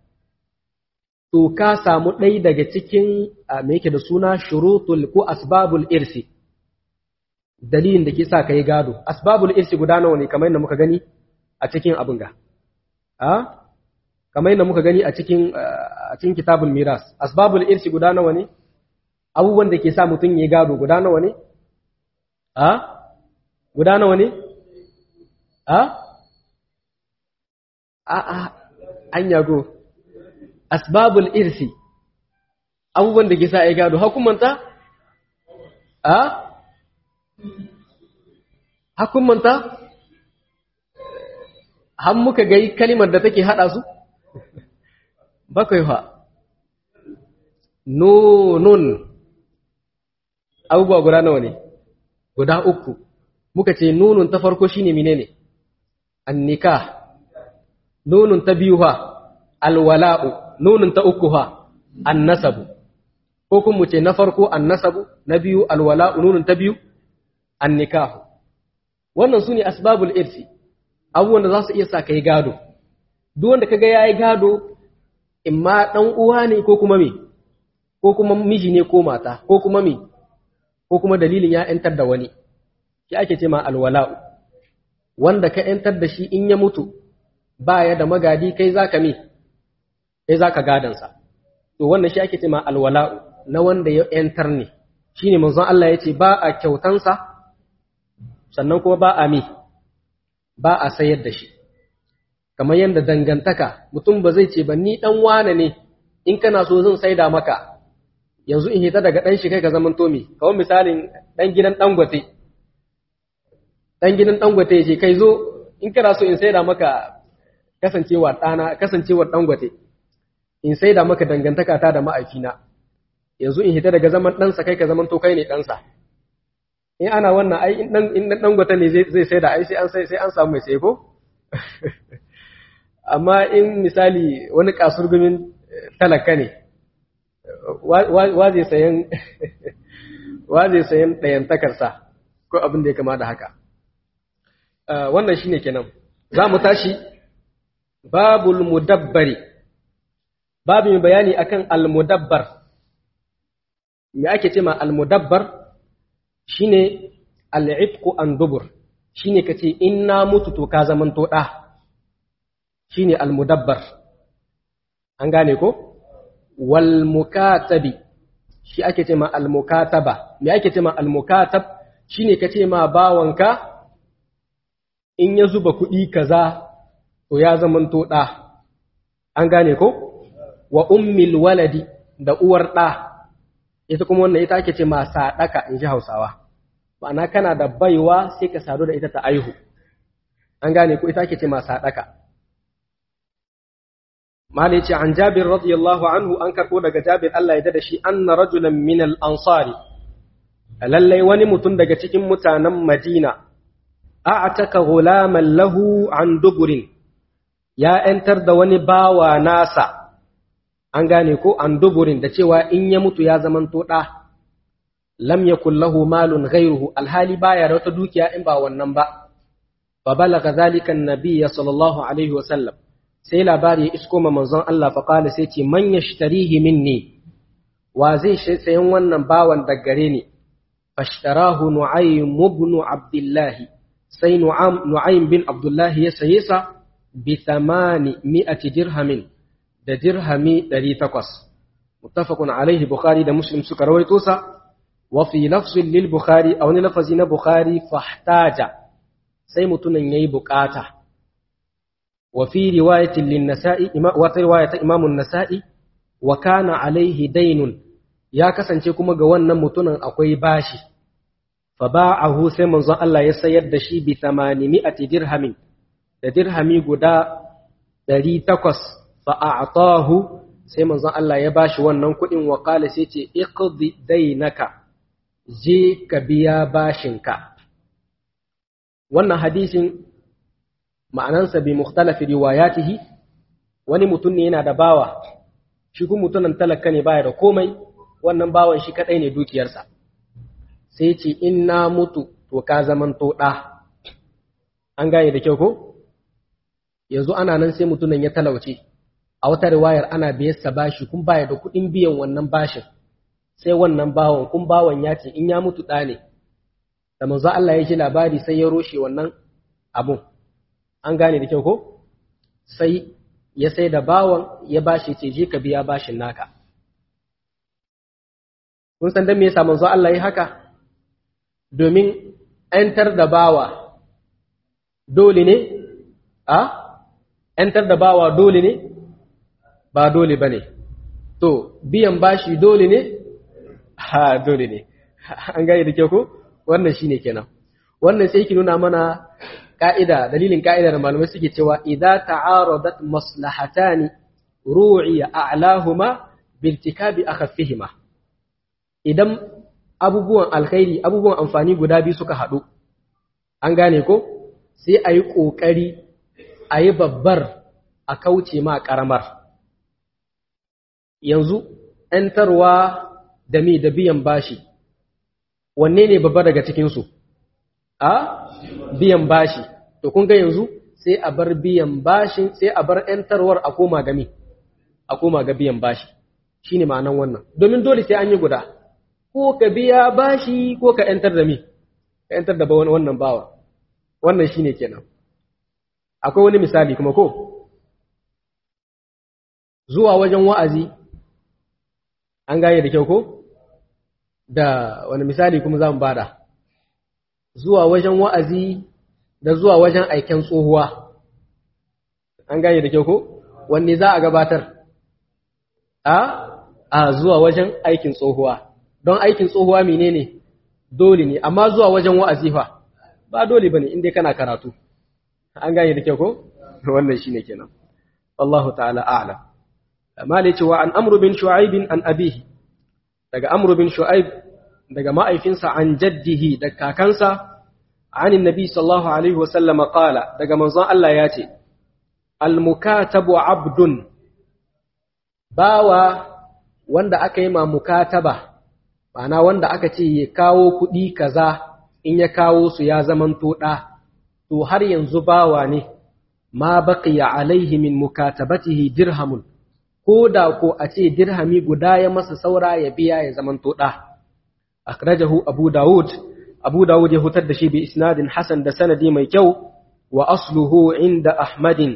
to ka samu ɗai daga cikin me yake da suna shurutul ko asbabul irsi dalilin da ke sa ka yi gado asbabul irsi guda nawa ne kamar yadda muka gani a cikin abin ga a kamar yadda muka gani a cikin a cikin kitabul miras asbabul irsi guda nawa ne abubuwan da ke sa mutum ya gado guda nawa ne a guda nawa ne a a a an yago asbabul irsi abubuwan da ke sa ya gado hakumanta a hakumanta har muka gai kalimar da take hada su bakwai fa nunun abubuwa guda nawa ne guda uku muka ce nunun ta farko shine menene annika nunun ta biyu fa alwala'u nunun ta uku ha annasabu ko kuma mu ce na farko annasabu na biyu alwala'u nunun ta biyu annikahu wannan su ne asbabul irsi abubuwan da za su iya sa kai gado duk wanda kaga yayi gado imma dan uwa ne ko kuma me ko kuma miji ne ko mata ko kuma me ko kuma dalilin ya yantar da wani shi ake ce ma alwala'u wanda ka yantar da shi in ya mutu baya da magadi kai zaka me sai za ka gadansa. To wannan shi ake ce ma alwala'u na wanda ya ‘yantar ne, shi ne manzon Allah ya ce ba a kyautansa, sannan kuma ba a mi, ba a sayar da shi. Kamar yadda dangantaka, mutum ba zai ce ba ni ɗan wane ne, in kana so zan saida maka, yanzu in hita daga ɗan shi kai ka zaman tomi, kawai misalin ɗan gidan ɗangwate. Ɗan gidan ɗangwate ya ce kai zo, in kana so in saida maka kasancewar ɗana, kasancewar ɗangwate. in sai da maka dangantaka ta da ma'aifina yanzu in hita daga zaman ɗansa kai ka zaman to kai ne ɗansa in ana wannan ai in ɗan ɗan gwata ne zai sai da ai sai an sai sai an samu mai sai ko amma in misali wani kasurgumin talaka ne wa zai sayan wa zai sayan ɗayantakarsa ko abin da ya kama da haka wannan shine kenan za mu tashi babul mudabbari babu mai bayani akan al-mudabbar me ake ce ma al-mudabbar shine al-ifqu an dubur shine kace in na mutu to ka zaman to da shine al-mudabbar an gane ko wal mukatabi shi ake ce ma al-mukataba me ake ce ma al-mukatab shine kace ma bawanka in ya zuba kuɗi kaza to ya zaman to da an gane ko wa ummil waladi da uwar ɗa ita kuma wannan ita ake ce ma sadaka in ji hausawa ma'ana kana da baiwa sai ka sadu da ita ta aihu an gane ko ita ake ce ma sadaka malai ce an jabir radiyallahu anhu an karɓo daga jabir Allah ya da shi anna rajulan min al-ansari lallai wani mutum daga cikin mutanen madina a'taka ghulaman lahu an duburin ya ‘yantar da wani bawa nasa, an gane ko an duburin da cewa in ya mutu ya zamanto ɗa, lam ya kullahu malun ghairuhu alhali baya da wata dukiya in ba wannan ba, fa balaga zalikan nabiyya sallallahu alaihi wasallam sai labari ya isko ma manzon Allah fa qala sai ce man yashtarihi minni wa zai sayan wannan bawan da gare ni fashtarahu nu'aym ibn abdullah sai nu'aym bin abdullah ya saye sa بثمان مئة درهم da dirhami ɗari takwas muttafaqun alaihi bukhari da muslim suka rawaito sa wa fi lafzin lil bukhari a wani lafazi na bukhari fahtaja sai mutumin yayi bukata wa fi riwayatin lin nasa'i wa riwayata imam an-nasa'i wa kana alaihi daynun ya kasance kuma ga wannan mutumin akwai bashi fa ba'ahu sai manzon Allah ya sayar da shi bi 800 dirhamin da dirhami guda ɗari takwas fa'a'atahu sai manzon Allah ya bashi wannan kuɗin wa ƙala sai ce, Iqdi dainaka, je ka biya bashinka. Wannan hadisin ma'anansa bi mukhtalafi riwayatihi wani mutum ne yana da bawa, shi kuma mutumin talaka ne baya da komai, wannan bawan shi kaɗai ne dukiyarsa. Sai ce, In na mutu, to ka zamanto ɗa. An gane da kyau ko? yanzu ana nan sai mutumin ya talauce a wata riwayar ana biyarsa bashi kun baya da kuɗin biyan wannan bashin sai wannan bawan kun bawan ya ce in ya mutu ɗa ne da manzo Allah ya ji labari sai ya roshe wannan abun an gane da kyau ko sai ya sai da bawan ya bashi ce je ka biya bashin naka kun san dan me yasa manzo Allah ya haka domin ‘yantar da bawa dole ne a ‘yantar da bawa dole ne? Ba dole ba ne. To, biyan bashi dole ne? Ha, dole ne. An gane da kyau ko? Wannan shi ne kenan. Wannan sai ki nuna mana ƙa'ida, dalilin ƙa'ida da malamai suke cewa, "Idza ta'aradat maslahatani ru'iya a'lahuma biltikabi akhaffihima." Idan abubuwan alkhairi, abubuwan amfani guda biyu suka haɗu, an gane ko? Sai a yi ƙoƙari a yi babbar a kauce ma ƙaramar. Yanzu, ‘yantarwa da mi da biyan bashi, wanne ne babba daga cikinsu? A? Biyan bashi. To, kun ga yanzu sai a bar biyan bashin, sai a bar ‘yantarwar a koma ga mi, a koma ga biyan bashi. Shi ne ma'anan wannan. Domin dole sai an yi guda, ko ka biya bashi ko ka ‘yantar da mi, ka ‘yantar da wannan bawa. Wannan shi ne kenan. akwai wani misali kuma ko zuwa wajen wa'azi an gane da kyau ko da wani misali kuma za mu bada zuwa wajen wa'azi da zuwa wajen aiken tsohuwa an gane da kyau ko wanne za a gabatar a a zuwa wajen aikin tsohuwa don aikin tsohuwa menene dole ne amma zuwa wajen wa'azi fa ba dole bane inda kana karatu an gane da kyau ko wannan shine kenan wallahu ta'ala a'lam amma da cewa an amru bin shu'aib an abihi daga amru bin shu'aib daga ma'aifinsa an jaddihi da kakansa anin nabi sallallahu alaihi wa sallama qala daga manzon Allah ya ce al mukatabu abdun bawa wanda aka yi ma mukataba ma'ana wanda aka ce ya kawo kuɗi kaza in ya kawo su ya zamanto ɗa to har yanzu bawa ne ma baqiya alaihi min mukatabatihi dirhamun ko da ko a ce dirhami guda ya masa saura ya biya ya zamanto ɗa akhrajahu abu dawud abu dawud ya hutar da shi bi isnadin hasan da sanadi mai kyau wa asluhu inda ahmadin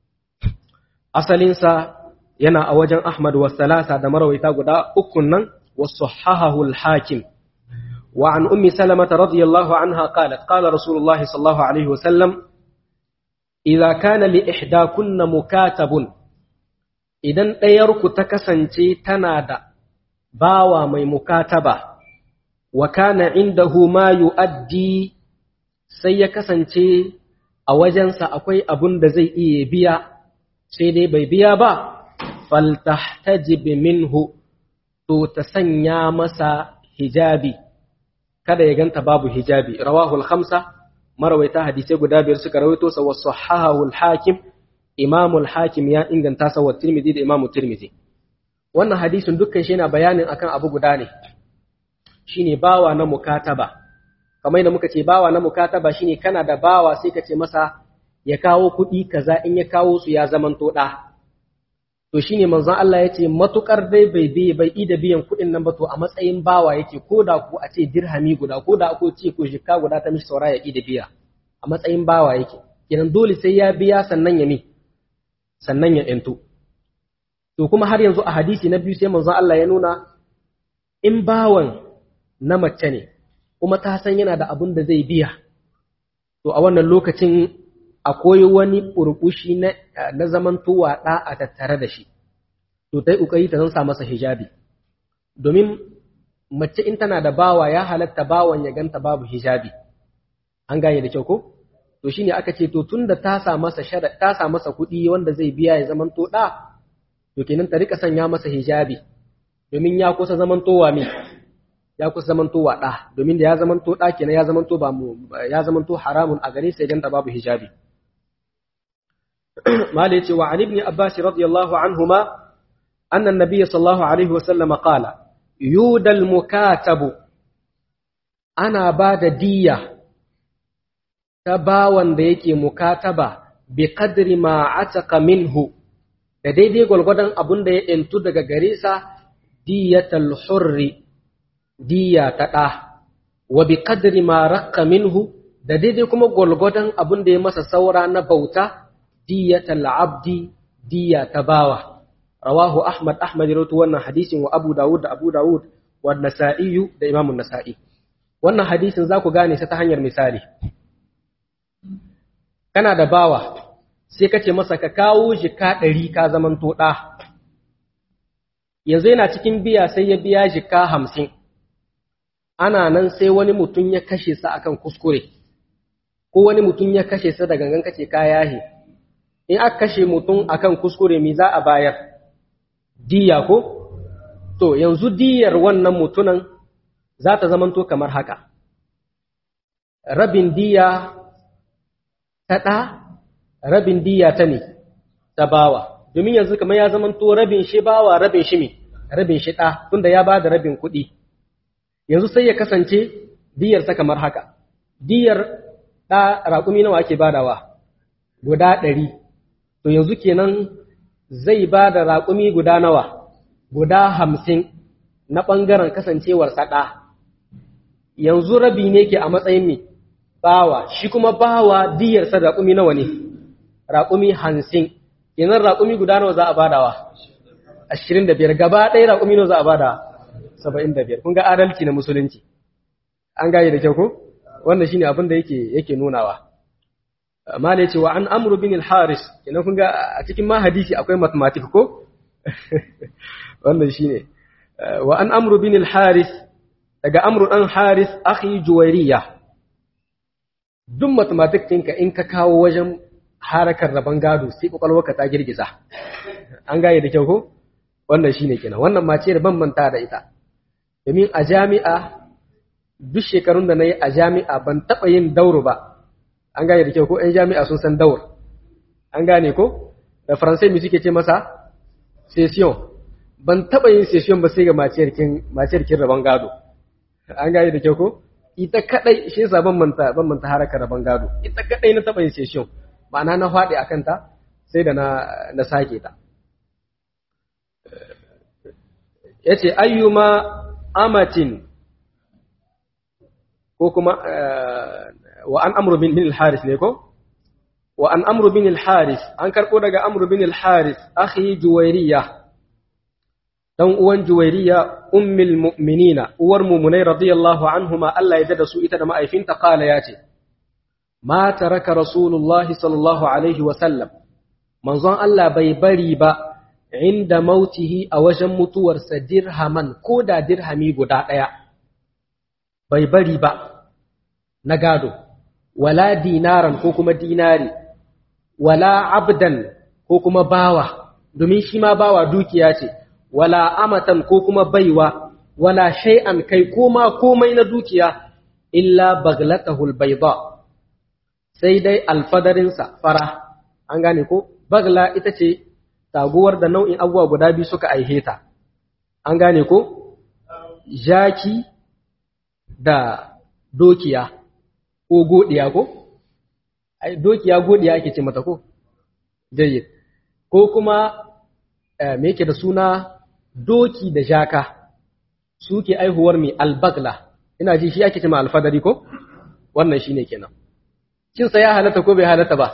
asalinsa yana a wajen ahmad wa salasa da marawaita guda ukun nan wa sahahahu al-hakim wa an ummi salamata radiyallahu anha qalat qala rasulullahi sallallahu alaihi wa sallam idza kana li ihdakunna mukatabun idan ɗayarku ta kasance tana da bawa mai mukataba wa kana indahu ma yu'addi sai ya kasance a wajensa akwai abun da zai iya biya sai dai bai biya ba faltahtajib minhu to ta sanya masa hijabi kada ya ganta babu hijabi rawahu al-khamsa marawaita hadisai guda biyar suka rawaito sa wa sahahahu al-hakim Imam al-Hakim ya inganta sa wa Tirmidhi da Imam Tirmidhi wannan hadisin dukkan shi yana bayanin akan abu guda ne shine bawa na mukataba kamar da muka ce bawa na mukataba shine kana da bawa sai ka ce masa ya kawo kuɗi kaza in ya kawo su ya zamanto ɗa to shine manzon Allah ya ce matukar dai bai bi bai ida biyan kuɗin nan ba to a matsayin bawa yake ko da ku a ce dirhami guda ko da ko ce ko jikka guda ta mishi saura ya ida biya a matsayin bawa yake kenan dole sai ya biya sannan ya mi sannan ya ‘yanto. To kuma har yanzu a hadisi na biyu sai manzon Allah ya nuna in bawan na mace ne, kuma ta san yana da abin da zai biya, to a wannan lokacin akwai wani ƙurƙushi na zamantowa ɗa a tattare da shi, to ta yi ƙoƙari ta zan sa masa hijabi. Domin mace in tana da bawa ya halatta bawan ya ganta babu hijabi, an gane da kyau ko? to shine aka ce to tunda ta sa masa ta sa masa kuɗi wanda zai biya ya zaman to da to kenan ta rika sanya masa hijabi domin ya kusa zaman towa me ya kusa zaman towa da domin da ya zaman to da kenan ya zaman to ba mu ya zaman to haramun a gare sai dan babu hijabi mala yace wa an ibn abbas radiyallahu anhuma anna an-nabiy sallallahu alaihi wa sallam qala yudal mukatabu ana ba da diyya ta bawan da yake mukataba bi qadri ma ataka minhu da daidai gwalgwadon abun da ya intu daga gare sa diyatal hurri diya ta ɗa wa bi qadri ma raqqa minhu da daidai kuma gwalgwadon abun da ya masa saura na bauta diyatal abdi diya ta bawa rawahu ahmad ahmad rawaito wannan hadisin wa abu dawud da abu dawud wa nasa'i da imamun nasa'i wannan hadisin za ku gane sa ta hanyar misali kana da bawa sai ka ce masa ka kawo jika ɗari ka zaman ɗa yanzu yana cikin biya sai ya biya jika hamsin ana nan sai wani mutum ya kashe sa akan kuskure ko wani mutum ya kashe sa da gangan kace ka yahe in aka kashe mutum akan kuskure me za a bayar diya ko to yanzu diyar wannan mutunan za ta zamanto kamar haka rabin diya ta ɗa rabin diya ta ne ta bawa domin yanzu kamar ya zamanto rabin shi bawa rabin shi me rabin shi ɗa tunda ya ba da rabin kuɗi yanzu sai ya kasance diyarsa kamar haka diyar ɗa raƙumi nawa ake badawa guda ɗari to yanzu kenan zai ba da raƙumi guda nawa guda hamsin na ɓangaren kasancewarsa ɗa yanzu rabi ne ke a matsayin me bawa shi kuma bawa diyarsa raƙumi nawa ne raƙumi hamsin kenan raƙumi guda nawa za a badawa ashirin da biyar gaba ɗaya raƙumi nawa za a bada saba'in da biyar kun ga adalci na musulunci an gane da kyau ko wannan shine abin da yake yake nunawa amma da yace wa an amru bin al-haris kenan kun ga a cikin ma hadisi akwai mathematics ko wannan shine wa an amru bin al-haris daga amru dan haris akhi juwairiya duk mathematics ɗinka in ka kawo wajen harakar rabon gado sai kwakwalwarka ta girgiza an gane da kyau ko wannan shine kenan wannan mace da ban manta da ita domin a jami'a duk shekarun da na yi a jami'a ban taɓa yin dauro ba an gane da kyau ko 'yan jami'a sun san daur an gane ko da faransai mai suke ce masa session ban taɓa yin session ba sai ga maciyar kin rabon gado an gane da kyau ko ita kadai shi yasa ban manta ban manta harakar rabon gado ita kadai na taɓa yin session ma'ana na faɗi a kanta sai da na sake ta ya ce ayyuma amatin ko kuma wa an amru bin al-haris ne ko wa an amru bin al-haris an karɓo daga amru bin al-haris akhi juwairiya dan uwan juwairiya ummul mu'minina uwar mu'minai radiyallahu anhuma Allah ya dada su ita da ma'aifinta kala ya ce ma taraka rasulullahi sallallahu alaihi wa sallam manzon Allah bai bari ba inda mautihi a wajen mutuwarsa dirhaman ko da dirhami guda ɗaya bai bari ba na gado wala dinaran ko kuma dinari wala abdan ko kuma bawa domin shi ma bawa dukiya ce wala amatan ko kuma baiwa wala shay'an kai koma komai na dukiya illa baglatahul bayda sai dai alfadarinsa fara an gane ko bagla ita ce taguwar da nau'in abubuwa guda biyu suka aihe ta an gane ko jaki da dokiya ko godiya ko ai dokiya godiya ake ce mata ko jayyid ko kuma me yake da suna doki da jaka suke aihuwar mai albagla ina ji shi ake ce ma alfadari ko wannan shine kenan cin sa ya halatta ko bai halatta ba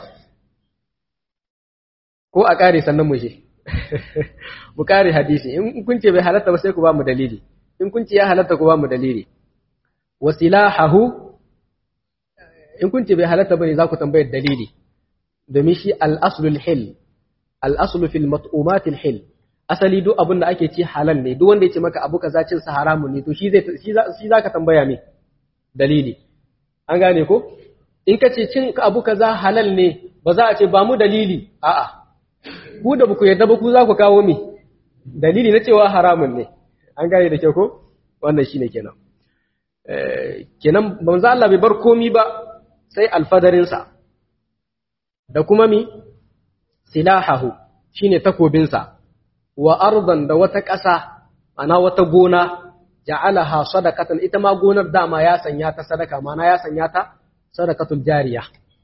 ko a kare sannan mu je mu kare hadisi in kun ce bai halatta ba sai ku ba mu dalili in kun ce ya halatta ku ba mu dalili wasilahahu in kun ce bai halatta bane za ku tambayar dalili domin shi al-aslul hil al-aslu fil mat'umatil hil asali duk abin da ake ci halal ne duk wanda ya ce maka abu kaza cin sa haramun ne to shi zai shi zaka tambaya me dalili an gane ko in ka ce cin abu kaza halal ne ba za a ce ba mu dalili a'a ku da ku yarda ba ku za ku kawo mi dalili na cewa haramun ne an gane da kyau ko wannan shine kenan kenan manzo Allah bai bar komi ba sai alfadarinsa da kuma mi silahahu shine takobinsa wa ardan da wata ƙasa ana wata gona ja'alaha sadaqatan ita ma gonar dama ya sanya ta sadaka mana ya sanya ta sadaqatul jariya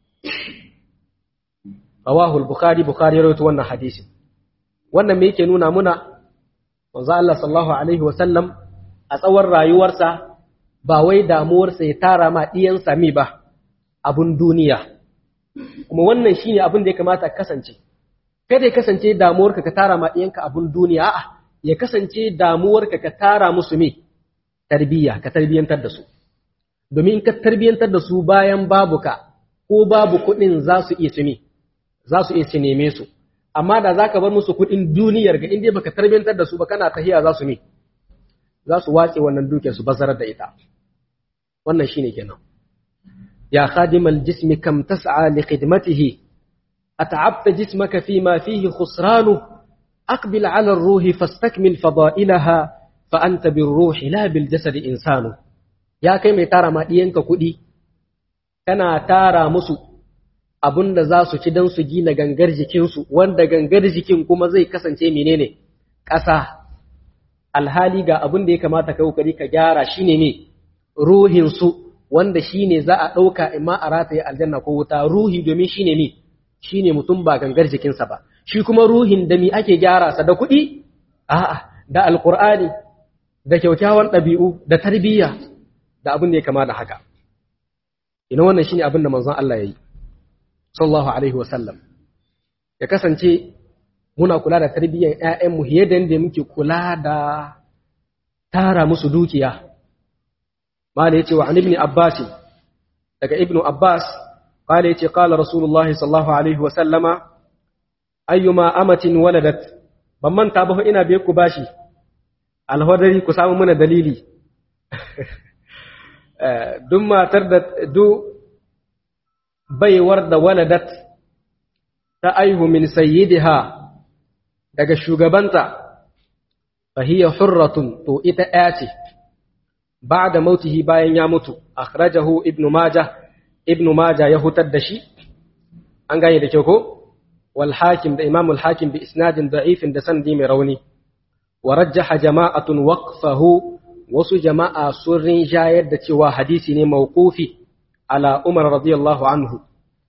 rawahu al-bukhari bukhari rawaito wannan hadisi wannan me yake nuna muna manzo Allah sallallahu alaihi wa sallam a tsawon rayuwarsa ba wai damuwarsa ya tara ma diyan sami ba abun duniya kuma wannan shine abin da ya kamata kasance kada ya kasance damuwarka ka tara ma ɗiyanka abun duniya a'a ya kasance damuwarka ka tara musu me tarbiyya ka tarbiyantar da su domin ka tarbiyantar da su bayan babu ka ko babu kuɗin za su iya cime za su iya neme su amma da za ka bar musu kuɗin duniyar ga inda baka tarbiyantar da su ba kana tahiya za su me za su watse wannan dukiyar su bazarar da ita wannan shine kenan ya khadimal jismi kam tas'a li khidmatihi أتعبت جسمك فيما فيه خسرانه أقبل على الروح فاستكمل فضائلها فأنت بالروح لا بالجسد إنسان يا كي mai tara ma ɗiyanka kuɗi kana tara musu abun da za su ci don su gina gangar jikinsu wanda gangar jikin kuma zai kasance menene ƙasa alhali ga abun da ya kamata ka kokari ka gyara shine ne ruhinsu wanda shine za a ɗauka imma a rataye aljanna ko wuta ruhi domin shine ne shi ne mutum ba gangar jikinsa ba, shi kuma ruhin da mi ake gyara sa da kuɗi? A'a, da alƙur'ani, da kyaukyawan ɗabi'u, da tarbiyya, da abin da ya kama da haka. Ina wannan shi ne abin da manzon Allah ya yi, sallallahu Alaihi wasallam. Ya kasance muna kula da tarbiyyar ‘ya'yanmu fiye da yadda muke kula da tara musu dukiya. Mala ya ce wa Ibn Abbas, daga Ibn Abbas, قال يتي قال رسول الله صلى الله عليه وسلم أيما أمة ولدت بمن تابه إنا بيكو باشي الهدري كسام من دليلي دم تردت دو بي ورد ولدت تأيه من سيدها daga shugabanta fahiya hurratun to ita ɗaya ce ba da mautihi bayan ya mutu akhrajahu ibnu majah ibn Majah ya hutar da shi an gane da kyau ko wal hakim da imamul hakim bi isnadin da'ifin da sanadi mai rauni wa rajjaha jama'atun waqfahu wasu jama'a sun rinjayar da cewa hadisi ne mawqufi ala Umar radiyallahu anhu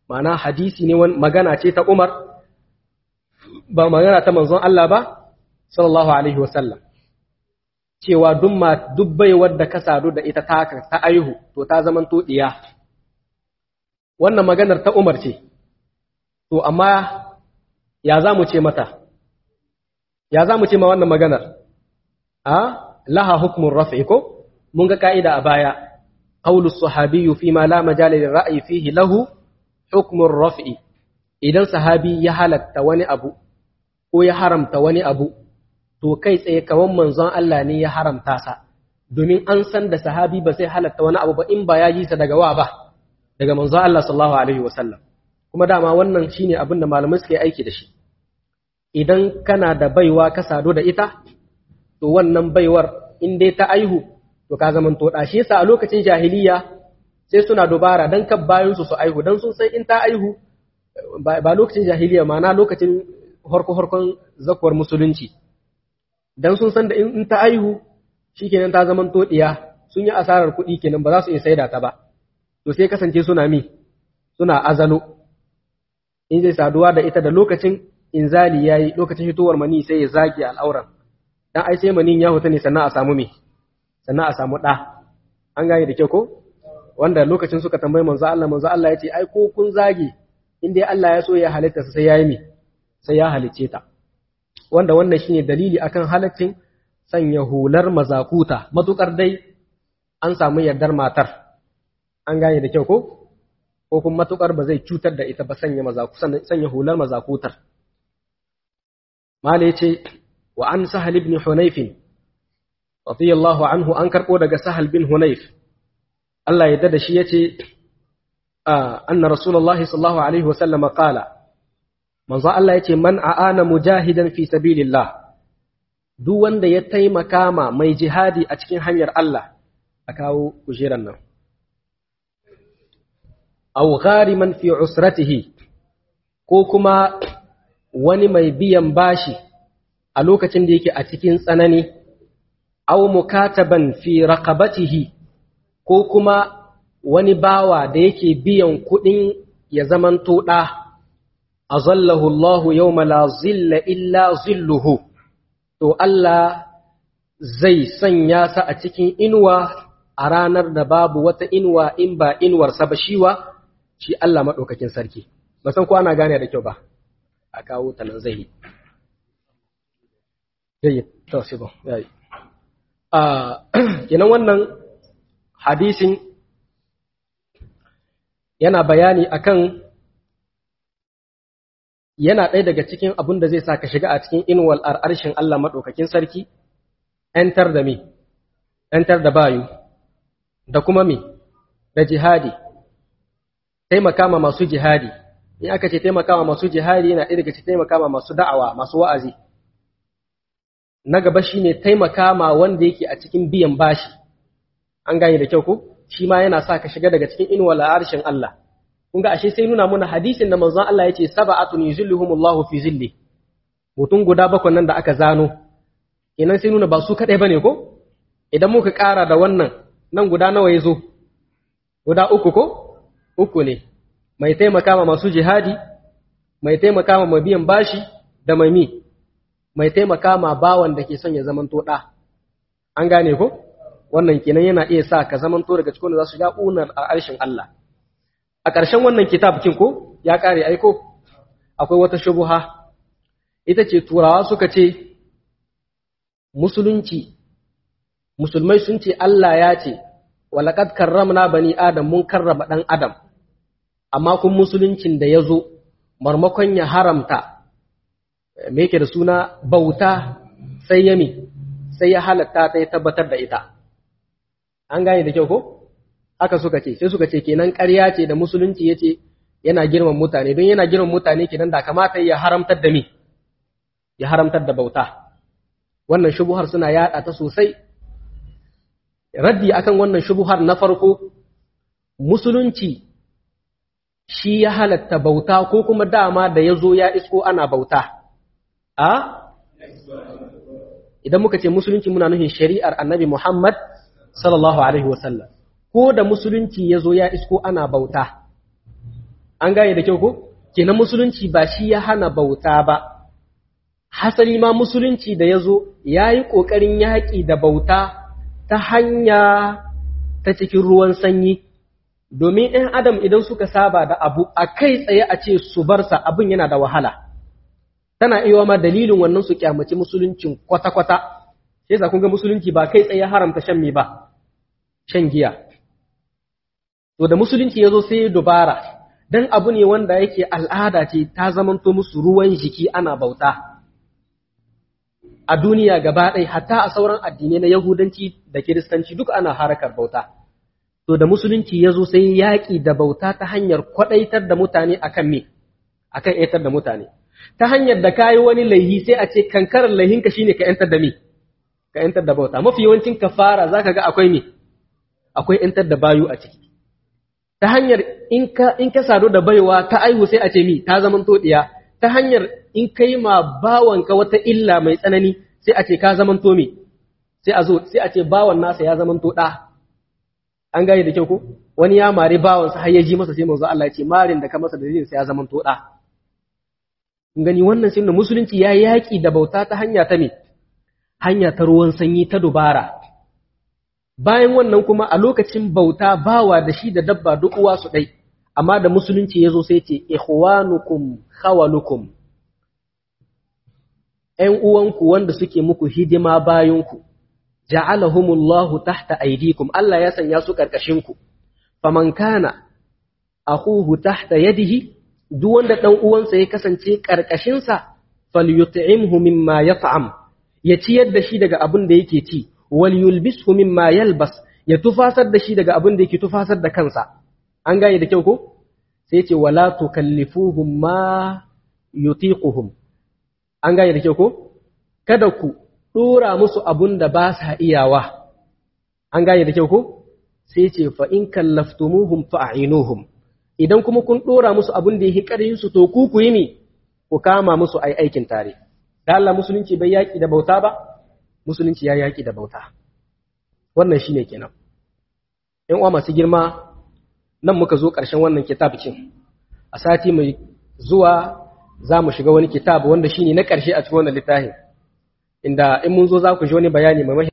ma'ana hadisi ne magana ce ta Umar ba magana ta manzon Allah ba sallallahu alaihi wasallam cewa dumma dubbai wadda ka sadu da ita ta ta aihu to ta zaman to diya wannan maganar ta Umar ce to amma ya za mu ce mata ya za mu ce ma wannan maganar a laha hukmun raf'i ko mun ga ka'ida a baya qawlu sahabiyyu fi ma la majala lil ra'yi fihi lahu hukmun raf'i idan sahabi ya halatta wani abu ko ya haramta wani abu to kai tsaye kawan manzon Allah ne ya haramta sa domin an san da sahabi ba sai halatta wani abu ba in ba ya ji sa daga wa ba daga manzon Allah sallallahu alaihi wasallam kuma dama wannan shine abin da malamai suke aiki da shi idan kana da baiwa ka sadu da ita to wannan baiwar in dai ta aihu to ka zaman to shi yasa a lokacin jahiliya sai suna dubara dan kan bayan su su aihu dan sun san in ta aihu ba lokacin jahiliya ma na lokacin harko harkon zakuwar musulunci dan sun san da in ta aihu shikenan ta zaman to diya sun yi asarar kuɗi kenan ba za su iya saida ta ba to sai kasance suna mi suna azalo in zai saduwa da ita da lokacin inzali yayi lokacin fitowar mani sai ya zage al'auran dan ai sai manin ya huta ne sannan a samu me sannan a samu ɗa an gane da kyau ko wanda lokacin suka tambayi manzo Allah manzo Allah ya ce ai ko kun zage in dai Allah ya so ya halitta sai ya yi me sai ya halicce ta wanda wannan shine dalili akan halaccin sanya hular mazakuta matukar dai an samu yardar matar an gane da kyau ko ko kuma matukar ba zai cutar da ita ba sanya mazaku sanya hular mazakutar mala yace wa an sahal ibn hunayf radiyallahu anhu an karbo daga sahal bin hunayf Allah ya da shi yace anna rasulullah sallallahu alaihi wa sallam qala manzo Allah yace man aana mujahidan fi sabilillah duk wanda ya taimaka ma mai jihadi a cikin hanyar Allah a kawo kujeran nan aw ghariman fi usratihi ko kuma wani mai biyan bashi a lokacin da yake a cikin tsanani aw mukataban fi raqabatihi ko kuma wani bawa da yake biyan kuɗin ya zamanto ɗa azallahu Allahu yawma la zilla illa zilluhu to Allah zai sanya sa a cikin inuwa a ranar da babu wata inuwa in ba inuwarsa ba shiwa shi Allah maɗaukakin sarki ba san ko ana gane da kyau ba a kawo ta nan zai yi yayi to sai ba yayi a kenan wannan hadisin yana bayani akan yana ɗaya daga cikin abin da zai sa ka shiga a cikin inuwal arshin Allah maɗaukakin sarki ‘yantar da me ‘yantar da bayu da kuma me da jihadi taimaka ma masu jihadi in aka ce taimaka ma masu jihadi yana ɗaya daga cikin taimaka ma masu da'awa masu wa'azi na gaba shine taimaka ma wanda yake a cikin biyan bashi an gane da kyau ko shi ma yana sa ka shiga daga cikin inuwal arshin Allah kun ga ashe sai nuna muna hadisin da manzon Allah yace sab'atun yuzilluhumullahu fi zilli mutum guda bakwai nan da aka zano kenan sai nuna ba su kadai bane ko idan muka ƙara da wannan nan guda nawa yazo guda uku ko uku ne mai taimaka ma masu jihadi mai taimaka ma biyan bashi da mai mi mai taimaka ma bawan da ke son ya zamanto da an gane ko wannan kenan yana iya sa ka zamanto daga cikin da za su ga unar a arshin Allah a ƙarshen wannan kitab kin ko ya ƙare aiko akwai wata shubuha ita ce turawa suka ce musulunci musulmai sun ce Allah ya ce walaqad karramna bani adam mun karrama dan adam amma kun musuluncin da ya zo marmakon ya haramta me yake da suna bauta sai ya mi sai ya halatta ta ya tabbatar da ita an gane da kyau ko haka suka ce sai suka ce kenan ƙarya ce da musulunci yace yana girman mutane don yana girman mutane kenan da kamata ya haramtar da me ya haramtar da bauta wannan shubuhar suna yada ta sosai raddi akan wannan shubuhar na farko musulunci shi ya halatta bauta ko kuma dama da ya zo ya isko ana bauta a idan muka ce musulunci muna nufin shari'ar annabi Muhammad sallallahu alaihi wasallam ko da musulunci ya zo ya isko ana bauta an gane da kyau ko kenan musulunci ba shi ya hana bauta ba hasali ma musulunci da ya zo ya yi ƙoƙarin yaƙi da bauta ta hanya ta cikin ruwan sanyi domin ‘yan adam idan suka saba da abu a kai tsaye a ce su barsa abin yana da wahala tana iya ma dalilin wannan su kyamaci musuluncin kwata-kwata sai sa kun ga musulunci ba kai tsaye haramta shan me ba shan giya to da musulunci ya zo sai dubara dan abu ne wanda yake al'ada ce ta zamanto musu ruwan jiki ana bauta a duniya gaba ɗaya hatta a sauran addinai na yahudanci da kiristanci duk ana harakar bauta to da musulunci ya zo sai yaƙi da bauta ta hanyar kwaɗaitar da mutane akan me akan ‘yantar da mutane ta hanyar da kayi wani laihi sai a ce kankarar laihinka shine ka ‘yantar da me ka ‘yantar da bauta mafi yawancin kafara zaka ga akwai me akwai ‘yantar da bayu a ciki ta hanyar in ka in ka sadu da baiwa ta aihu sai a ce mi ta zaman to diya ta hanyar in kai ma bawanka wata illa mai tsanani sai a ce ka zaman to me sai a zo sai a ce bawan nasa ya zaman to da an gane da kyau ko wani ya mari bawansa har ya ji masa sai manzo Allah ya ce marin da ka masa da sai ya zaman to da gani wannan shi musulunci ya yaki da bauta ta hanya ta me hanya ta ruwan sanyi ta dubara bayan wannan kuma a lokacin bauta bawa da shi da dabba duk uwa su ɗai amma da musulunci ya zo sai ce ikhwanukum khawalukum ‘yan uwanku wanda suke muku hidima bayanku ja'alahumullahu tahta aidikum Allah ya sanya su ƙarƙashinku faman kana akhuhu tahta yadihi duk wanda ɗan uwansa ya kasance ƙarƙashinsa falyut'imhu mimma yat'am ya ciyar da shi daga abin da yake ci wal yulbishu mimma yalbas ya tufasar da shi daga abin da yake tufasar da kansa an gane da kyau ko sai ce wala tukallifuhum ma yutiquhum an gane da kyau ko kada ku dora musu abun da ba sa iyawa an gane da kyau ko sai ce fa in kallaftumuhum fa'inuhum idan kuma kun dora musu abun da yake karin su to ku ku yi ne ku kama musu ai aikin tare da Allah musulunci bai yaki da bauta ba musulunci ya yaƙi da bauta wannan shi ne kenan ‘yan uwa masu girma nan muka zo ƙarshen wannan kitab cin a sati mai zuwa za mu shiga wani kitab wanda shi ne na ƙarshe a cikin wannan littafin inda in mun zo za ku ji wani bayani mai